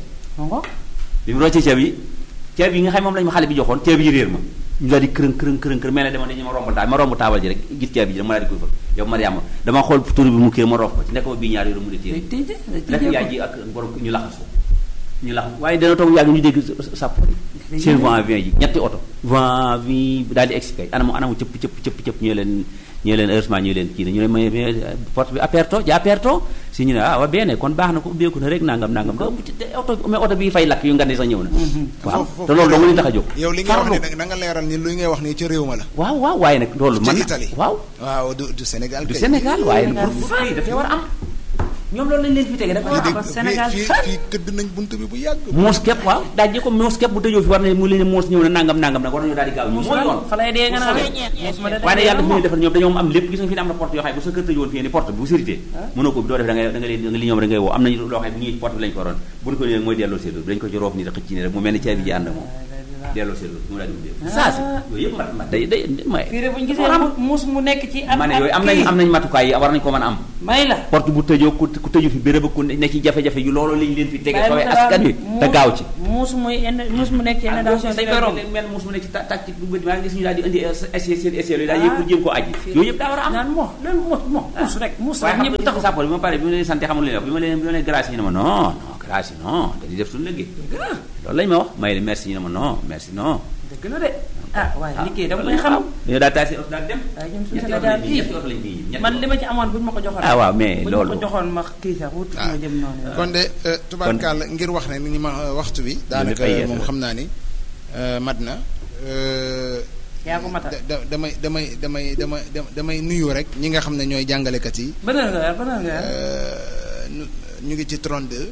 bi mu roccee caabi yi caabi yi nga xam moom lañu ma xale bi joxoon caabi yi réer ma ñu daal di kërën kërën kërën kërën mel ne dama dañu ma romb taal ma romb taabal ji rek gis caabi ji rek ma daal di koy fëgg yow Mariama dama xool tur bi mu kii ma roof ko ci nekk ma bii ñaar yooyu mu ne téere day tëj day rek tëjee yaay ko ji ak borom ñu laxasu ñu laxas waaye dana toog yàgg ñu dégg sàpp seen vent vient ji ñetti oto vent vi daal di expliqué anamu anamu cëpp cëpp cëpp cëpp ñu leen ñu leen heureusement ñu leen kii na ñu ne mais mais porte bi aperto ji aperto si ñu ne ah waa bene kon baax na ko ubbeeku na rek nangam nangam da oto mais oto bi fay lakk yu nga ne sax ñëw na waaw Foofu- te loolu dong li tax a jóg yow li nga wax farlu. ni da nga leeral ni lu ngay wax ni ci réew ma la waaw waaw waaye nag loolu ci man Italie waaw waaw du du Sénégal du kay. Sénégal waaye Sénégal pour pour kii dafay war a am ñoom loolu lañ leen fi tege dafa fii am de Sénégal fii sax. fii këdd nañ bunt bi bu yàgg. moos képp waaw dajje ko moos képp bu tëjoo fi war na mu leen ne moos ñëw na nangam nangam nag war nañu daal di gaaw ñu mooy yoon fa lay dee nga naan muus ma de waaye nag yàlla dafa moom. leen defal ñoom dañoo am lépp gis nga fi ne am na porte yoo xam ne bu sa kër tëjoon fii ni porte bi bu sérité mënoo ko bi doo def da ngay da nga leen da nga li ñoom da ngay woo am nañu loo xam ne bu ñuy ci porte bi lañ ko waroon bu ñu ko nee mooy delloo séeréer dañ ko ci roof ni da xëcc ni rek mu mel ni caabi ji ànd ak moom delloo séeréer mu daal di ubbee saa si yooyu yëpp mat mat day day may fii de bu ñu gisee mu- muus mu nekk ci ab ma ne ab yooyu am nañ kii. am nañ matukaay yi war nañ ko mën a am may la porte bu tëjoo ku ku tëju fi béréb ku ne ci jafe-jafe yu loolu lañ leen fi tege Bàyyi xawee mu tabaab askan wi muus- te gaaw ci muus muy indi- muus mu nekk ci inondation dañ koy romb mel muus mu nekk ci ta- tactique bu bëri maa ngi gis ñu daal di indi essai seen essai yooyu daal yëpp pour jéem koo aji yooyu yëpp daa war a am naan moo loolu moo moo muus rek muus waaye rek xam ñëpp nga taxu sàppal bi ma pare bi ma leen sant xamul leen wax bi ma leen bi ma leen grâce ñu ne ma non non grâce yi non dañuy def suñu liggéey loolu lañ ma wax may leen merci ñu ne ma non merci non dëgg la de ah waaye liggéey dama koy xam dañoo daal taasi oto daal dem waaye ñun suñu ñetti oto Sénégal lañ fi bii ñetti oto lañ fi ñetti man oto. li ma ci amoon buñ ma ko joxoon Ah, waaw, mais buñ loolu- ma ko joxoon ma kii sax wut ma jëm noonu kon de euh, tubaarkàlla ngir wax ne ni ñu ma waxtu bi. daanaka lépp ay yees moom la. xam naa ni euh, mat na. euh, yaa ko matal da- da- damay damay damay damay damay nuyu rek ñi nga xam ne ñooy jàngalekat yi. ban heure nga yor ban heure nga yor Euh, ñu ñu ngi ci 32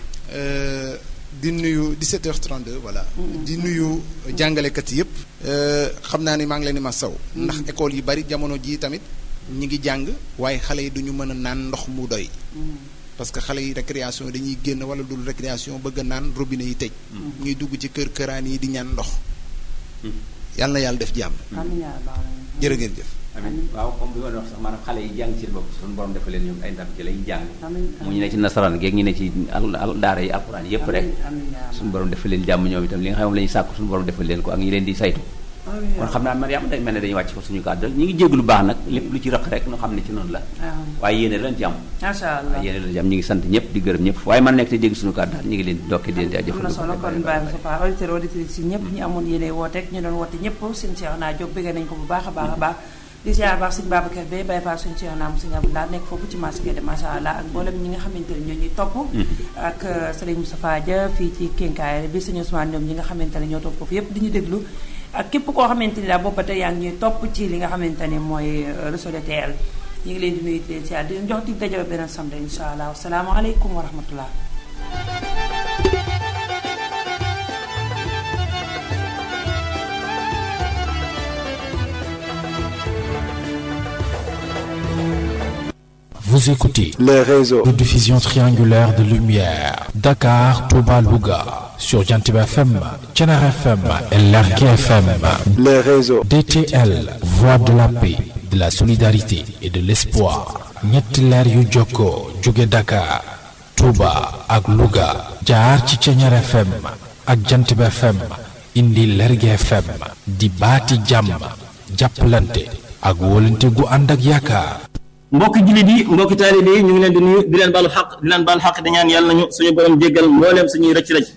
euh, di nuyu 17h32 voilà. di nuyu jàngalekat yëpp. Euh, xam naa ni maa ngi leen di ma saw. ndax école yi bari jamono jii tamit ñi ngi jàng waaye xale yi duñu mën a naan ndox mu doy. parce que xale yi récréation dañuy génn wala dul récréation bëgg a naan robinet yi tëj. ñuy dugg ci kër këraan yi di ñaan ndox. yàlla na yàlla def jàmm. amiin yaa rabbal aalamiin. jërë ngeen jëf. amiin waaw comme bi ma doon wax sax maanaam xale yi jàng ci bopp suñu borom defal leen ñoom ay ndam ci lay jàng amiin mu ñu ne ci nasaraan geeg ñu ne ci al al- daara yi alxuraan yépp rek amiin yaa suñu borom defal leen jàmm ñoom itam li nga xam moom la ñuy sàkku suñu borom defal leen ko ak ñi leen di saytu amiin kon xam naa Mariama day mel ne dañuy wàcc ko suñu kàddu ñu ngi jéglu baax nag lépp lu ci rëq rek ñu xam ne ci noonu la waaye yéene lañ ci am macha allah waaye yéene lañ ci am ñu ngi sant ñëpp di gërëm ñëpp waaye man nekk te dégg suñu kàddu daal ñu ngi leen di dokkee di leen di am na jëfandikoo solo kon Ibrahima Sopa auditeur auditrice si ñëpp ñi amoon yéene wooteeg ñu doon woote ñëpp seen Cheikh naa jóg bëgg nañ ko bu baax a baax a baax di ziar baax sëñ Babacar Bey Baye Fall sëñ Cheikh naa mu sëñ Abdoulaye nekk foofu ci marché de macha allah ak mboolem ñi nga xamante ne ñoo ñuy topp ak Serigne Moustapha Dia fii ci Kénkaay bi sëñ Ousmane ñoom ñi nga xamante ne ñoo topp foofu yëpp di ñu déglu ak képp koo xamante ni daal boobu ba tey yaa ngi ñuy topp ci li nga xamante ni mooy réseau de TL ñu ngi leen di nuyu di leen ziar di leen jox dig daje ba beneen samedi incha allah wasalaamaaleykum wa rahmatullah Vous écoutez les réseaux, de diffusion triangulaire de lumière. Dakar, Touba, Louga. Sur Jantib FM, Tchenar FM et Lergue FM. les réseaux, DTL, Voix de la paix, de la solidarité et de l'espoir. ñetti leer yu jokkoo jóge Dakar, Touba ak Louga. jaar ci Tchenar FM ak Jantib FM. indi Lergue FM. di baati jàmm. jàppalante ak wóolante gu ànd ak yaakaar. mbokki jullit yi mbokki taalibe yi ñu ngi leen di nuyu di leen baalu xaq di leen baal xaq di ñaan yàlla nañu suñu borom jéggal mbooleem suñuy rëcc rëcc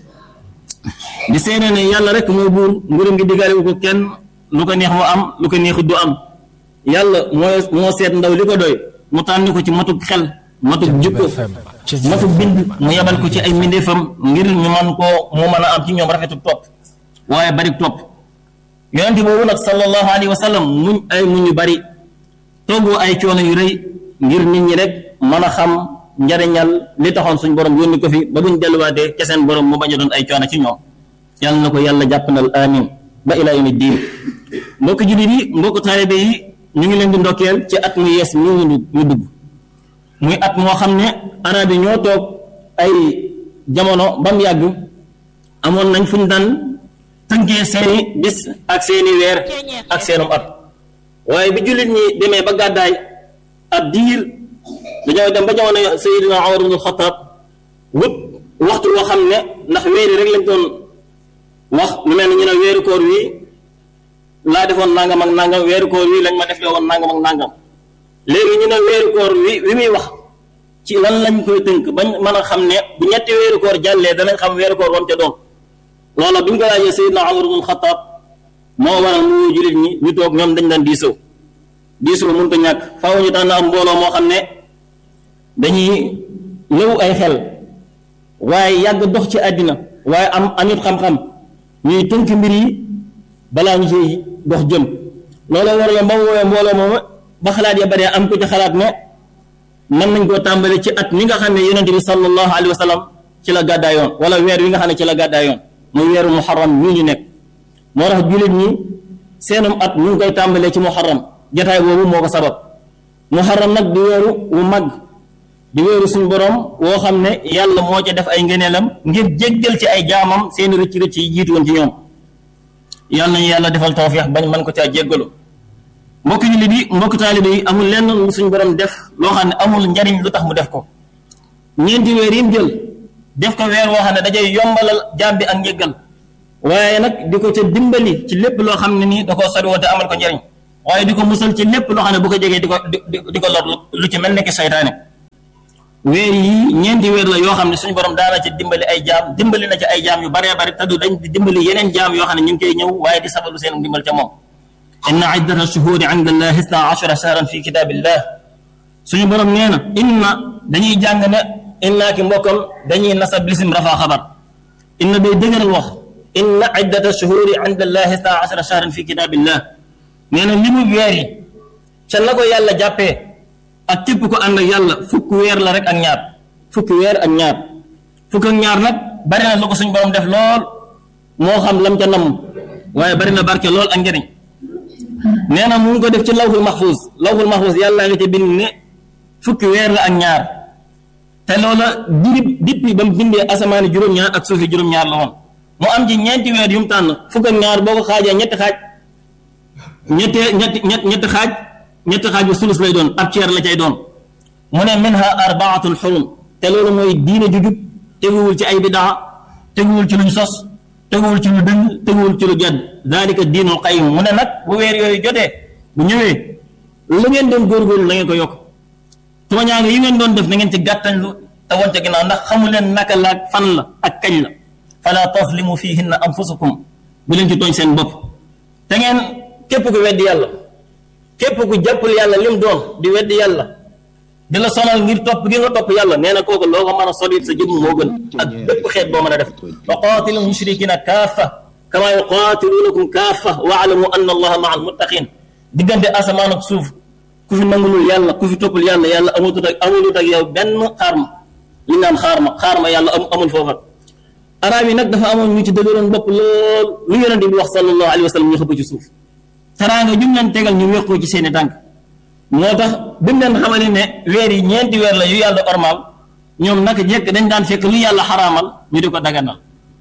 di seede ne yàlla rek mooy buur nguuram gi diggaale wu ko kenn lu ko neex mu am lu ko neexut du am yàlla moo moo seet ndaw li ko doy mu tànn ko ci matuk xel matuk jukko matuk bind mu yebal ko ci ay mbindeefam ngir ñu man koo mu mën a am ci ñoom rafetu topp waaye bari topp yonente boobu nag sallallahu alayhi wa sallam muñ ay muñ yu bari toggoo ay coono yu rëy ngir nit ñi rek mën a xam njariñal li taxoon suñ borom yónni ko fi ba buñ delluwaatee ca seen borom mu bañ a doon ay coono ci ñoom yàlla na ko yàlla jàppandal amin ba ila yawmi diin mbokk jullit yi mbokk taalibe yi ñu ngi leen di ndokkeel ci at mu yees mi ñu dugg ñu dugg muy at moo xam ne arab yi ñoo toog ay jamono ba mu yàgg amoon nañ fu ñu daan tënkee seeni bis ak seeni weer ak seenum at waaye bi jullit ñi demee ba gàddaay ab diir dañoo dem ba jamono Seydina Umar ibn Xattaab wut waxtu woo xam ne ndax weeri rek lañ doon wax lu mel ni ñu ne weeru koor wi laa defoon nangam ak nangam weeru koor wi lañ ma def woon nangam ak nangam léegi ñu ne weeru koor wi wi muy wax ci lan lañ koy tënk bañ mën a xam ne bu ñetti weeru koor jàllee danañ xam weeru koor wam ca doon loola bi ñu ko laajee Seydina Umar ibn Xattaab moo waral mu woo jullit ñi ñu toog ñoom dañ daan diisoo diisoo mënut a ñàkk faaw ñu daan am mbooloo moo xam ne dañuy ñëw ay xel waaye yàgg dox ci àddina waaye am amit xam-xam ñuy tënk mbir yi balaa ñu ciy dox jëm looloo waraloon ba mu woowee mbooloo moom ba xalaat ya baree am ko ci xalaat ne mën nañ koo tàmbale ci at mi nga xam ne yonente bi sallallahu alayhi wa sallam ci la gàddaayoon wala weer wi nga xam ne ci la gàddaayoon muy weeru muharram mii ñu nekk moo tax jullit ñi seenum at ñu ngi koy tàmbalee ci muharram jataay boobu moo ko sabab muharram nag di weeru wu mag di weeru suñ borom woo xam ne yàlla moo ca def ay ngëneelam ngir jéggal ci ay jaamam seeni rëcc rëcc yi jiitu woon ci ñoom yàlla nañu yàlla defal tawfiix bañ mën ko caa jéggalu mbokk jullit yi mbokk taalibe yi amul lenn lu suñ borom def loo xam ne amul njariñ lu tax mu def ko ñeenti weer yi mu jël def ko weer woo xam ne dajay yombalal jaam bi ak njéggal waaye nag di ko ca dimbali ci lépp loo xam ne nii da koo sori woon te amal ko njariñ waaye di ko musal ci lépp loo xam ne bu ko jegee di ko di di ko lor lu ci mel ne ki seytaane weer yi ñeenti weer la yoo xam ne suñu borom daana ci dimbali ay jaam dimbali na ci ay jaam yu baree bari te du dañ di dimbali yeneen jaam yoo xam ne ñu ngi koy ñëw waaye di sabalu seen dimbal ca moom inna iddata shuhuri inda allah isna ashara shahran fi kitabillah suñu borom nee na inna dañuy jàng ne inna ki mbokkam dañuy nasab lisim rafa xabar inna day dëgëral wax inna iddata shuhuri inda allah isna ashara shahran fi kitabillah nee na limu weer yi ca na ko yàlla jàppee ak képp ko ànd ak yàlla fukk weer la rek ak ñaar fukki weer ak ñaar fukk ak ñaar nag bari na lu ko suñu borom def lool moo xam lam ca namm waaye bari na barke lool ak njëriñ nee na mu ngi ko def ci lawhul mahfuz lawhul mahfuz yàlla nga ca bind ne fukki weer la ak ñaar te loola dirib dippi ba mu bindee asamaani juróom-ñaar ak suufi juróom-ñaar la woon mu am ci ñeenti weer yu mu tànn fukk ak ñaar boo ko xaajee ñetti xaaj ñetti ñetti ñett ñetti xaaj ñetti xaaj bi sulus lay doon ab ceer la cay doon mu ne minha arbaatun xurum te loolu mooy diine ju jub teguwul ci ay bidaa teguwul ci luñ sos teguwul ci lu dëng teguwul ci lu jadd dalika diinul qayim mu ne nag bu weer yooyu jotee bu ñëwee lu ngeen doon góorgóorlu la ngeen ko yokk tooñaange yi ngeen doon def na ngeen ci gàttañ lu te wonte ginnaaw ndax xamu leen naka la ak fan la ak kañ la fala taslimu fihinna anfusakum bu leen ci tooñ seen bopp te ngeen képp ku weddi yàlla képp ku jàppul yàlla lim doon di weddi yàlla di la sonal ngir topp gi nga topp yàlla nee na kooku loo ko mën a solit sa jëmm moo gën ak bépp xeet boo mën a def wa qaatilu mushrikina kaafa kama yuqaatilunakum kaafa wa alamu anna allaha maa almuttaqin diggante asamaan ak suuf ku fi nangulul yàlla ku fi toppul yàlla yàlla amutut ak amulut ak yow benn xaarma li naan xaarma xaarma yàlla amul foofa arab yi nag dafa amoon ñu ci dëgëroon bopp lool lu yonente bi wax sallallahu alayhi wa sallam ñu xëpp ci suuf teraanga jum leen tegal ñu weqoo ci seeni tànk moo tax bi mu leen xamale ne weer yi ñeenti weer la yu yàlla ormaal ñoom naka jekk dañ daan fekk lu yàlla xaraamal ñu di ko daganal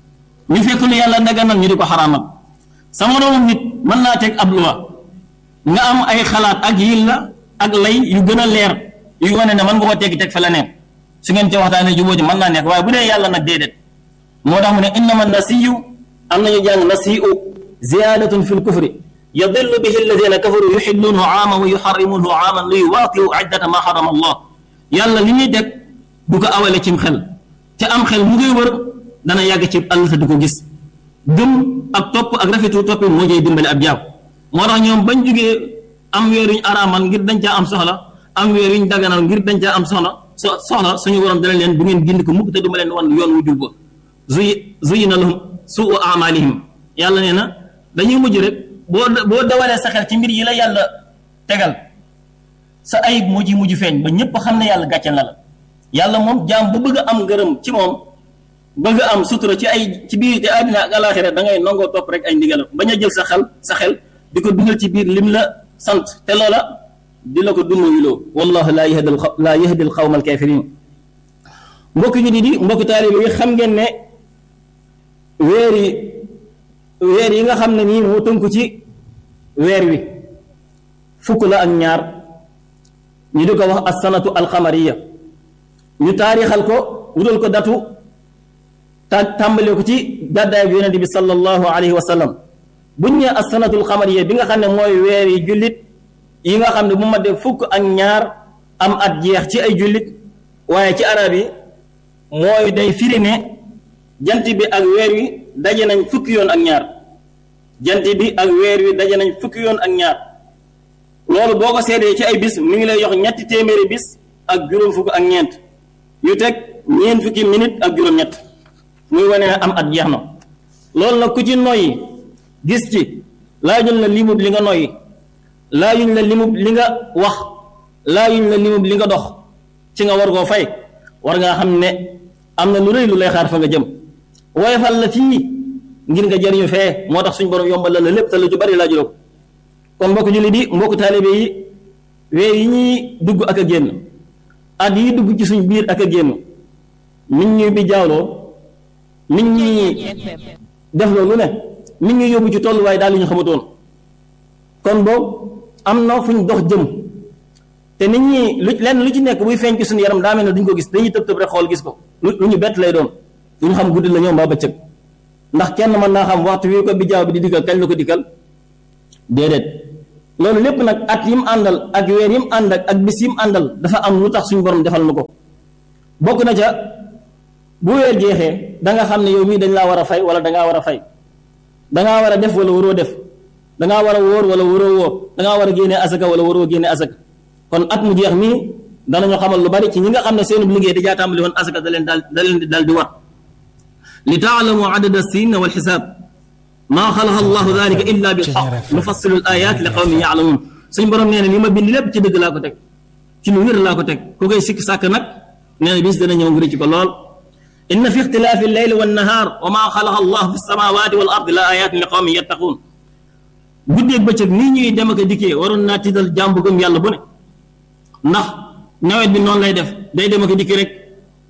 ñu fekk lu yàlla daganal ñu di ko xaraamal sama moroomum nit mën naa teg ab luwa nga am ay xalaat ak yil la ak lay yu gën a leer yu wane ne mën nga ko teggi teg fa la neen su ngeen ci waxtaanee jubóo ji mën naa nekk waaye bu dee yàlla nag déedéet moo tax mu ne innama nasiyu am nañu jàng nasiyu ziyadatun fi lkufri yadillu bihi alladina kafaru yuxillunahu aaman wa yuxarrimunahu aaman li yuwaatiu iddata ma xarama allah yàlla li ñuy teg du ko awale cim xel te am xel mu koy wër dana yàgg ci àll te du ko gis gëm ak topp ak rafetu toppi moo jëy dimbali ab jaam moo tax ñoom bañ jugee am weer yuñ araamal ngir dañ caa am soxla am weer yuñ daganal ngir dañ caa am soxla so soxla suñu borom dana leen bu ngeen gind ko mukk te duma leen wan yoon wu jub ba zuy zuyina lahum suu amalihim yàlla nee na dañuy mujj rek boo boo dawalee sa xel ci mbir yi la yàlla tegal sa ayib moo ci mujj feeñ ba ñëpp xam ne yàlla gàcce na la yàlla moom jaam bu bëgg a am ngërëm ci moom bëgg a am sutura ci ay ci biir te àddina ak alaxira da ngay nangoo topp rek ay ndigalam bañ a jël sa xel sa xel di ko dugal ci biir lim la sant te loola di la ko dumayuloo wallahu laa yahdi laa yahdi al xawma al kafirin mbokki ñu di di mbokki taalibe yi xam ngeen ne weer yi weer yi nga xam ne nii moo tënku ci weer wi fukk la ak ñaar ñu di ko wax assanatu alxamariya ñu taarixal ko wutal ko datu ta tàmbale ko ci gàddaay bi yonente bi sallallahu alayhi wa sallam buñ ñee assanatu alxamariya bi nga xam ne mooy weer yi jullit yi nga xam ne bu ma dee fukk ak ñaar am at jeex ci ay jullit waaye ci arab yi mooy day firi ne jant bi ak weer wi daje nañ fukki yoon ak ñaar jant bi ak weer wi daje nañ fukki yoon ak ñaar loolu boo ko seedee ci ay bis mi ngi lay jox ñetti téeméeri bis ak juróom fukk ak ñeent yu teg ñeent fukki minute ak juróom-ñett muy wane ne am at jeex na loolu nag ku ci noyyi gis ci laajuñ la limub li nga noyyi laajuñ la limub li nga wax laajuñ la limub li nga dox ci nga war koo fay war ngaa xam ne am na lu rëy lu lay xaar fa nga jëm woyofal la fii ngir nga jëriñu fee moo tax suñu borom yombal la lépp te lu ci bari laa juróom kon mbokk jullit yi mbokk taalibe yi weer yi ñuy dugg ak a génn at yi dugg ci suñ biir ak a génn nit ñuy bi jaawloo nit ñi def loolu ne nit ñi yóbbu ci tolluwaay daal li ñu xamatoon kon boobu am na fu ñu dox jëm te nit ñi lu lenn lu ci nekk buy feeñ ci suñu yaram daa mel ne duñ ko gis dañuy tëb tëb rek xool gis ko lu lu ñu bett lay doon lu ñu xam guddi la ñoom mbaa bëccëg ndax kenn mën naa xam waxtu wi ko bi jaaw bi di dikkal kañ la ko dikkal déedéet loolu lépp nag at yim àndal ak weer yim ànd ak ak bis yim àndal dafa am lu tax suñu borom defal na ko bokk na ca bu weer jeexee da nga xam ne yow mii dañ laa war a fay wala dangaa war a fay dangaa war a def wala waroo def dangaa war a wóor wala waroo wóor dangaa war a génne asaka wala waroo génne asaka kon at mu jeex mii danañu xamal lu bari ci ñi nga xam ne seen liggéey dajaa tàmbali woon asaka da leen daal da leen di daal di war li taalamu adada sin wal xisaab maa xalaqa allahu dalika illa bil xaq nufassilu al ayat li qawmin yaalamuun suñ borom nee na li ma bind lépp ci dëgg laa ko teg ci lu wér laa ko teg ku koy sikk sàkk nag nee na bis dana ñëw ngi rëcc ko lool inna fi ixtilaafi alleyli wannahaar wa maa xalaqa allahu fi samawati wal ardi la ayatin li qawmin yattaquun guddeeg bëccëg nii ñuy dem ak a dikkee waroon naa tiital jàmbu gëm yàlla bu ne ndax nawet bi noonu lay def day dem ak a dikk rek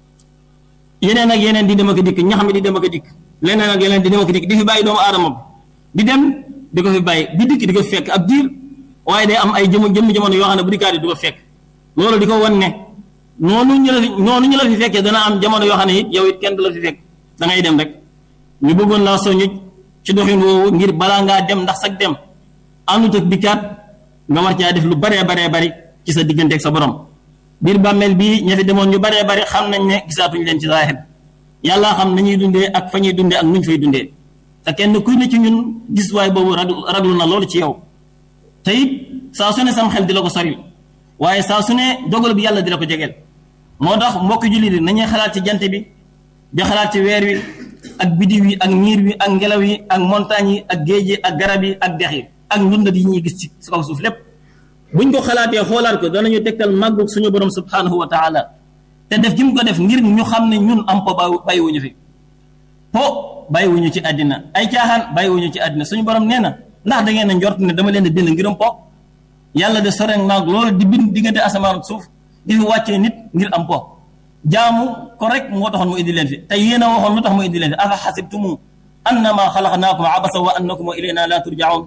yeneen ak yeneen di dem ak a dikk ñax mi di dem ak a dikk leneen ak yeneen di dem ak a dikk di fi bàyyi doomu aadama bi di dem di ko fi bàyyi di dikk di ko fekk ab diir waaye day am ay jëm jëmm jamono yoo xam ne bu dikkaat yi du ko fekk loolu di ko wan ne noonu ñu la fi noonu ñu la fi fekkee dana am jamono yoo xam ne it yow it kenn du la fi fekk da ngay dem rek ñu bëggoon laa soññu ci doxin woowu ngir balaa ngaa dem ndax sag dem àndut ak dikkaat nga war caa def lu baree baree bari ci sa digganteeg sa borom biir bàmmeel bii ña fi demoon ñu baree bari xam nañ ne gisaatuñ leen ci zaahir yàlla xam nañuy dundee ak fa ñuy dundee ak nuñ fay dundee te kenn kuy ne ci ñun gis waay boobu raglu na loolu ci yow te it saa su ne sam xel di la ko sori waaye saa su ne dogal bi yàlla di la ko jegeel moo tax mbokki jullit yi nañuy xalaat ci jant bi di xalaat ci weer wi ak bidiw yi ak niir wi ak ngelaw yi ak montagne yi ak géej yi ak garab yi ak dex yi ak ndundat yi ñuy gis ci kaw suuf lépp buñ ko xalaatee xoolaat ko danañu tegtal màggu suñu borom subhanahu wa taala te def gi mu ko def ngir ñu xam ne ñun am po bàyyiwuñu fi po bàyyiwuñu ci àddina ay caaxaan bàyyiwuñu ci àddina suñu borom nee na ndax da ngeen a njort ne dama leen di bind ngirum po yàlla de sore naag loolu di bind diggante asamaan ak suuf di fi wàccee nit ngir am po jaamu ko rek moo taxoon mu indi leen fi te yéen a waxoon lu tax mu indi leen fi afa xasibtumu annama xalaqnaakum abasa wa annakum ilayna la turjaun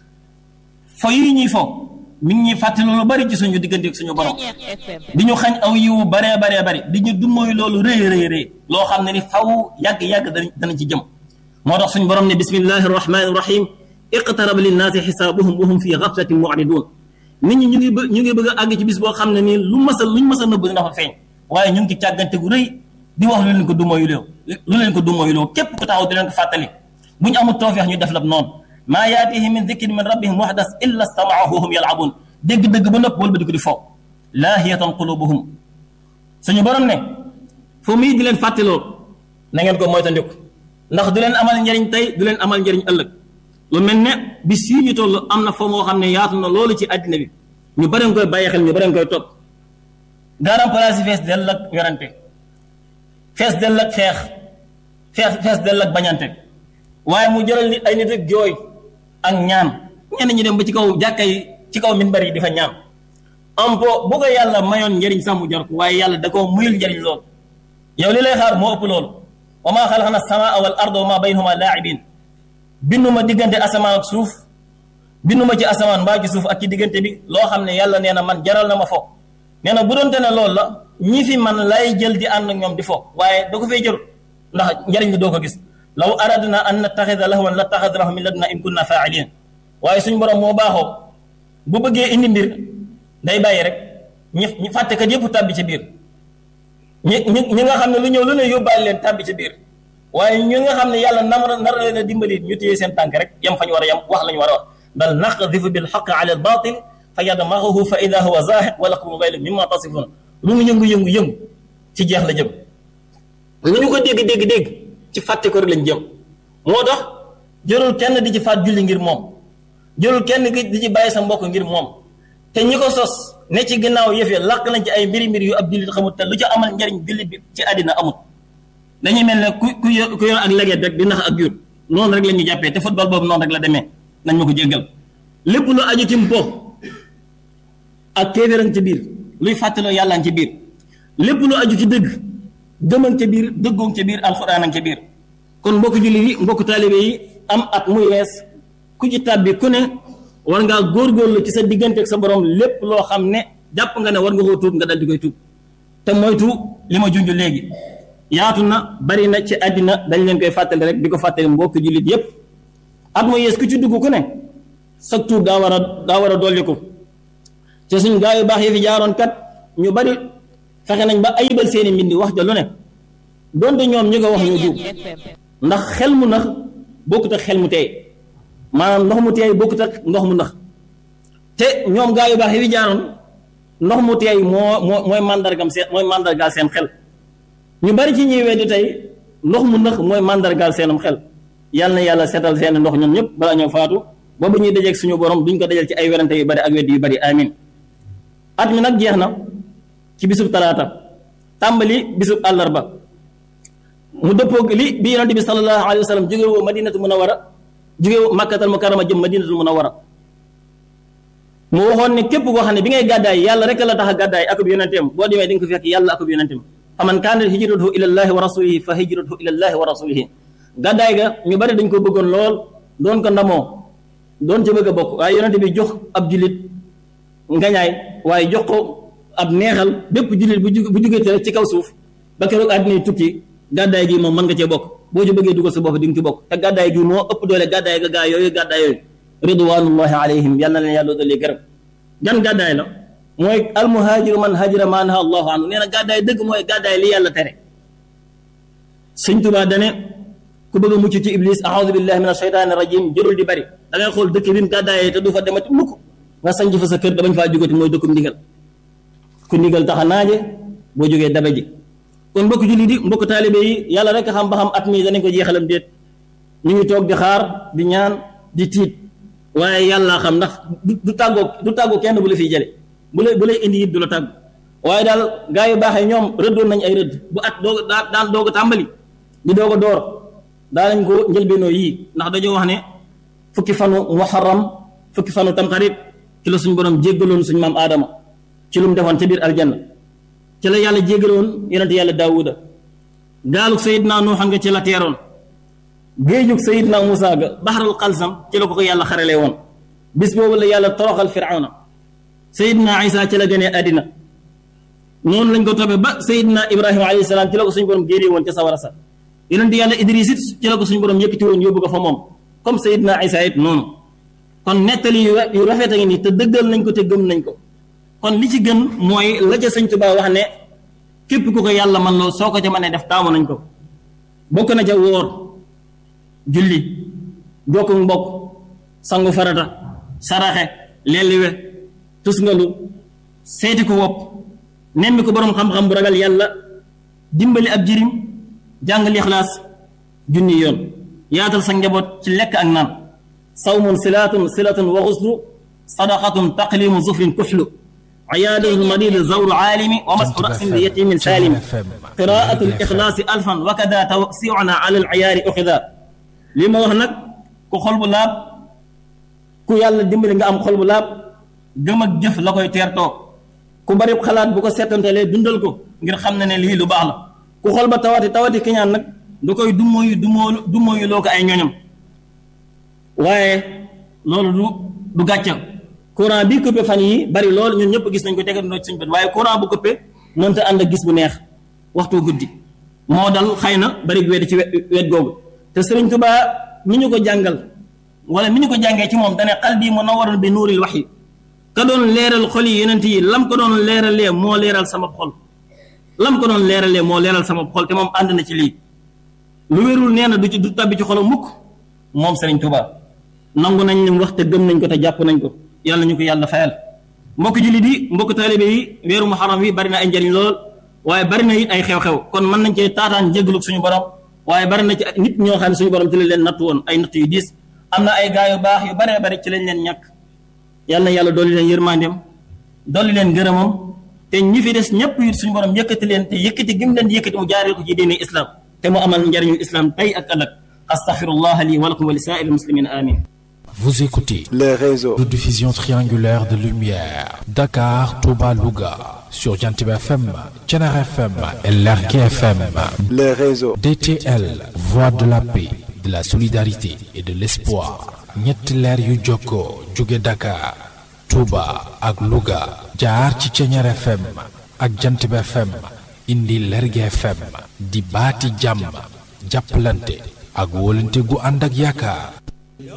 fo yi ñuy fo mi ngi ñuy fàttali lu bari ci suñu diggante ak suñu borom di ñu xañ aw yiwu baree baree bari di ñu dummóoy loolu rëy rëy rëy loo xam ne ni faw yàgg-yàgg danañ ci jëm moo tax suñu borom ne bismillahi rahmani rahim iqtaraba linnaasi xisaabuhum wa hum fi gaflatin mu'ridun nit ñi ñu ngi bë ñu ngi bëgg a àgg ci bis boo xam ne nii lu mas a luñ mas a nëbb dina fa feeñ waaye ñu ngi ci càggante gu rëy di wax lu leen ko dumóoyuloo lu leen ko dumóoyuloo képp ku taxaw di leen ko fàttali bu ñu amul tawfeex ñu def la noonu maa yaatihim min dikrin min rabbihim muhdas illa stamaahu wa hum yalabun dégg-dégg ba nëpp wala ba di ko di fo laahiyatan qulubuhum suñu borom ne fu muy di leen fàttaloo na ngeen ko moytandiku ndax du leen amal njëriñ tey du leen amal njëriñ ëllëg lu mel ne bis yii ñu toll am na foo moo xam ne yaatu na loolu ci àddina bi ñu bëri nga koy bàyyi xel ñu bëri nga koy topp garam place yi fees dell ak werante fees dell ak xeex fees fees dell ak bañante waaye mu jëral nit ay nit ak jooy ak ñaan ñenn ñi dem ba ci kaw jàkka yi ci kaw minbar yi di fa ñaan am po bu ko yàlla mayoon njëriñ sax mu jar ko waaye yàlla da koo muyul njëriñ lool yow li lay xaar moo ëpp loolu wa maa xalaqna samaa wal arda wa maa baynahuma laa'ibin binduma diggante asamaan ak suuf binduma ci asamaan mbaa ci suuf ak ci diggante bi loo xam ne yàlla nee na man jaral na ma fo nee na bu doonte ne loolu la ñi fi man lay jël di ànd ak ñoom di fo waaye da ko fay jël ndax njëriñ li doo ko gis law aradna an nattaxida lahwan la taxadnahu min laduna in kunna faa'ilin waaye suñ borom moo baaxoo bu bëggee indi mbir day bàyyi rek ñi ñi fàttekat yëpp tàbbi ci biir ñi ñi ñi nga xam ne lu ñëw lu ne yóbbaale leen tàbbi ci biir waaye ñi nga xam ne yàlla nar nar leen a dimbali ñu téye seen tànk rek yam fa ñu war a yam wax la ñu war a wax bal naqdifu bil xaq ala al batil fa yadmaxuhu fa ida huwa zahiq wa lakum gaylu mimma tasifun lu mu yëngu yëngu yëngu ci jeex la jëm lu ñu ko dégg dégg dégg ci fàtte ko rek lañ jëm moo tax jërul kenn di ci faat julli ngir moom jërul kenn di ci bàyyi sa mbokk ngir moom te ñi ko sos ne ci ginnaaw yëf ya làq nañ ci ay mbiri mbir yu ab jullit xamut te lu ci amal njariñ jullit bi ci àddina amut dañuy mel ne ku ku yor ku yor ak leget rek di nax ak jur noonu rek la ñu jàppee te football boobu noonu rek la demee nañ ma ko jéggal lépp lu aju ci mpo ak kéeféran ci biir luy fàttaloo yàllaan ci biir lépp lu aju ci dëgg gëman ca biir dëggoon ca biir alxuraan ca biir kon mbokk jullit yi mbokk taalibe yi am at muy wees ku ci tàbbi ku ne war ngaa góorgóorlu ci sa diggante ak sa borom lépp loo xam ne jàpp nga ne war nga koo tuub nga dal di koy tuub te moytu li ma junj léegi yaatu na bari na ci àddina dañ leen koy fàttali rek di ko fàttali mbokk jullit yépp at muy yees ku ci dugg ku ne sa tuub daa war a daa war a dolli ko te suñ gaa yu baax yi fi jaaroon kat ñu bari fexe nañ ba ayibal seeni mbindi wax ja lu ne donte ñoom ñi ko wax ñu duub ndax xel mu nax bokkut ak xel mu teey maanaam ndox mu teey bokkut ak ndox mu nax te ñoom gaa yu baax yi fi jaaroon ndox mu teey moo moo mooy màndargam seen mooy màndargaal seen xel ñu bari ci ñuy weddi tey ndox mu nax mooy màndargaal seenum xel yàlla na yàlla seetal seen ndox ñoom ñëpp balaa ñoo faatu boobu ñuy dajeeg suñu borom duñ ko dajal ci ay werante yu bari ak weddi yu bari amin at mi nag jeex na ci bisub talaata tàmbali bisub àllarba mu dëppoog li bi yonente bi sallallahu alayhi wa sallam jóge woo madinatu munawara jóge woo makkatal mukarrama jëm madinatu munawara mu waxoon ne képp koo xam ne bi ngay gàddaay yàlla rek la tax a gàddaay akub yonenteem boo demee di nga ko fekk yàlla akub yonenteem fa man kaanat hijratuhu ila llahi wa rasulihi fa hijratuhu ila llahi wa rasulihi gàddaay ga ñu bari dañ ko bëggoon lool doon ko ndamoo doon ca bëgg a bokk waaye yonente bi jox ab jullit ngañaay waaye jox ko ab neexal bépp jullit bu jug bu jugee ci kaw suuf ba keroog àddina tukki gàddaay gi moom mën nga cee bokk boo ci bëggee dugal sa bopp di nga ci bokk te gàddaay gi moo ëpp doole gàddaay ga gaa yooyu gàddaay yooyu ridwanullahi alayhim yal na leen yàlla dolli gërëm gan gàddaay la mooy almuhaajiru man hajira ma naha allahu anhu nee na gàddaay dëgg mooy gàddaay li yàlla tere sëñ Tuubaa dane ku bëgg a mucc ci iblis aoudu billahi min asheytaani rajim jërul di bari da ngay xool dëkk bi mu gàddaayee te du fa demati mukk nga sanc fa sa kër da bañ faa jógati mooy dëkkum ndigal ku ndigal tax a naaje boo jógee dabe ji kon mbokk julli di mbokk taalibe yi yàlla rek xam ba xam at mi danañ ko jeexalam déet ñu ngi toog di xaar di ñaan di tiit waaye yàlla xam ndax du tàggoo du tàggoo kenn bu la fiy jële bu lay bu lay indi it du la tàgg waaye daal gaa yu baaxee ñoom rëddoon nañ ay rëdd bu at doog daa daan doog a tàmbali di doog a door daa nañ ko njëlbeenoo yii ndax dañoo wax ne fukki fanu muharram fukki fanu tamxarit ci la suñ borom jéggaloon suñ maam aadama ci lu mu defoon ca biir aljanna ci la yàlla jéggaloon yonente yàlla daawuda gaalug sayidna nuuxa nga ci la teeroon géejug sayidna muusa ga baxaral xalsam ci la ko ko yàlla xaralee woon bis boobu la yàlla toroxal firawna sayidna isa ci la gënee àddina noonu lañ ko toppee ba sayidna ibrahima alayhi salaam ci la ko suñ borom génnee woon ca sawara sa yonente yàlla idris it ci la ko suñ borom yëkkati woon yóbbu ko fa moom comme sayidna isa it noonu kon nettali yu rafet a ngi nii te dëggal nañ ko te gëm nañ ko kon li ci gën mooy la ca sëñ Tuubaa wax ne képp ku ko yàlla man loo soo ko ca mënee def taamu nañ ko bokk na ca wóor julli jokku mbokk sangu farata saraxe lelliwe tusngalu seeti ko wopp nemmi ko boroom xam-xam bu ragal yàlla dimbali ab jirim jàngal ixlaas junni yoon yaatal sa njaboot ci lekk ak naan sawmun silatun silatun wa xuslu sadaqatun taqlimu zufrin kuxlu عيادة المريض زور عالم ومسح رأس ليتيم سالم قراءة الإخلاص ألفا وكذا توسيعنا على العيار أخذا لما وهنك كو خلب لاب كو يالا ديمبل nga am xol bu laab gëm ak jëf la koy teertoo ku bari xalaat bu ko seetantalee dundal ko ngir xam ne ne lii lu baax la ku xol ba tawati tawati kiñaan nag du koy dumóoyu dumóoyu dumóoyu loo ko ay ñoñam waaye loolu du du gàcca courant bi coupé fan yi bari lool ñun ñëpp gis nañ ko tegal noo ci suñ bët waaye courant bu coupé mënta ànd ak gis bu neex waxtu guddi moo dal xëy na bari wet ci wet googu te sëriñ Tuubaa mi ñu ko jàngal wala mi ñu ko jàngee ci moom dane qalbi munawwarun bi nuuril wahyi ka doon leeral xol yi yeneen yi lam ko doon leeralee moo leeral sama xol lam ko doon leeralee moo leeral sama xol te moom ànd na ci lii lu wérul nee na du ci du tabbi ci xolam mukk moom sëriñ Tuubaa nangu nañ li mu wax te gëm nañ ko te jàpp nañ ko yàlla ñu ko yàlla fayal mbokk jullit yi mbokk taalibe yi weeru muharram wi bari na ay njëriñ lool waaye bari na it ay xew-xew kon mën nañ cee taataan jéggalu suñu borom waaye bari na ci nit ñoo xam ne suñu borom ci lañ leen natt woon ay natt yu diis am na ay gaa yu baax yu baree bari ci lañ leen ñàkk yàlla na yàlla dooli leen yërmandeem dolli leen ngërëmam te ñi fi des ñëpp it suñu borom yëkkati leen te yëkkati gi mu leen di yëkkati mu jaaree ko ci diine islam te mu amal njariñu islam tey ak ëllëg astaghfirullah li wa lakum wa li saa'iril muslimin amin Vous écoutez les réseaux de diffusion triangulaire de lumière Dakar, Touba, Louga sur Jantib FM, Thiénare FM et Lergui FM. les réseaux DTL, voix de la paix, de la solidarité et de l'espoir. ñetti leer yu jokkoo jóge Dakar, Touba ak Louga jaar ci Thiénare FM ak Jantib FM indi Lergui FM di baati jàmm jàppalante ak wóolante gu ànd ak yaakaar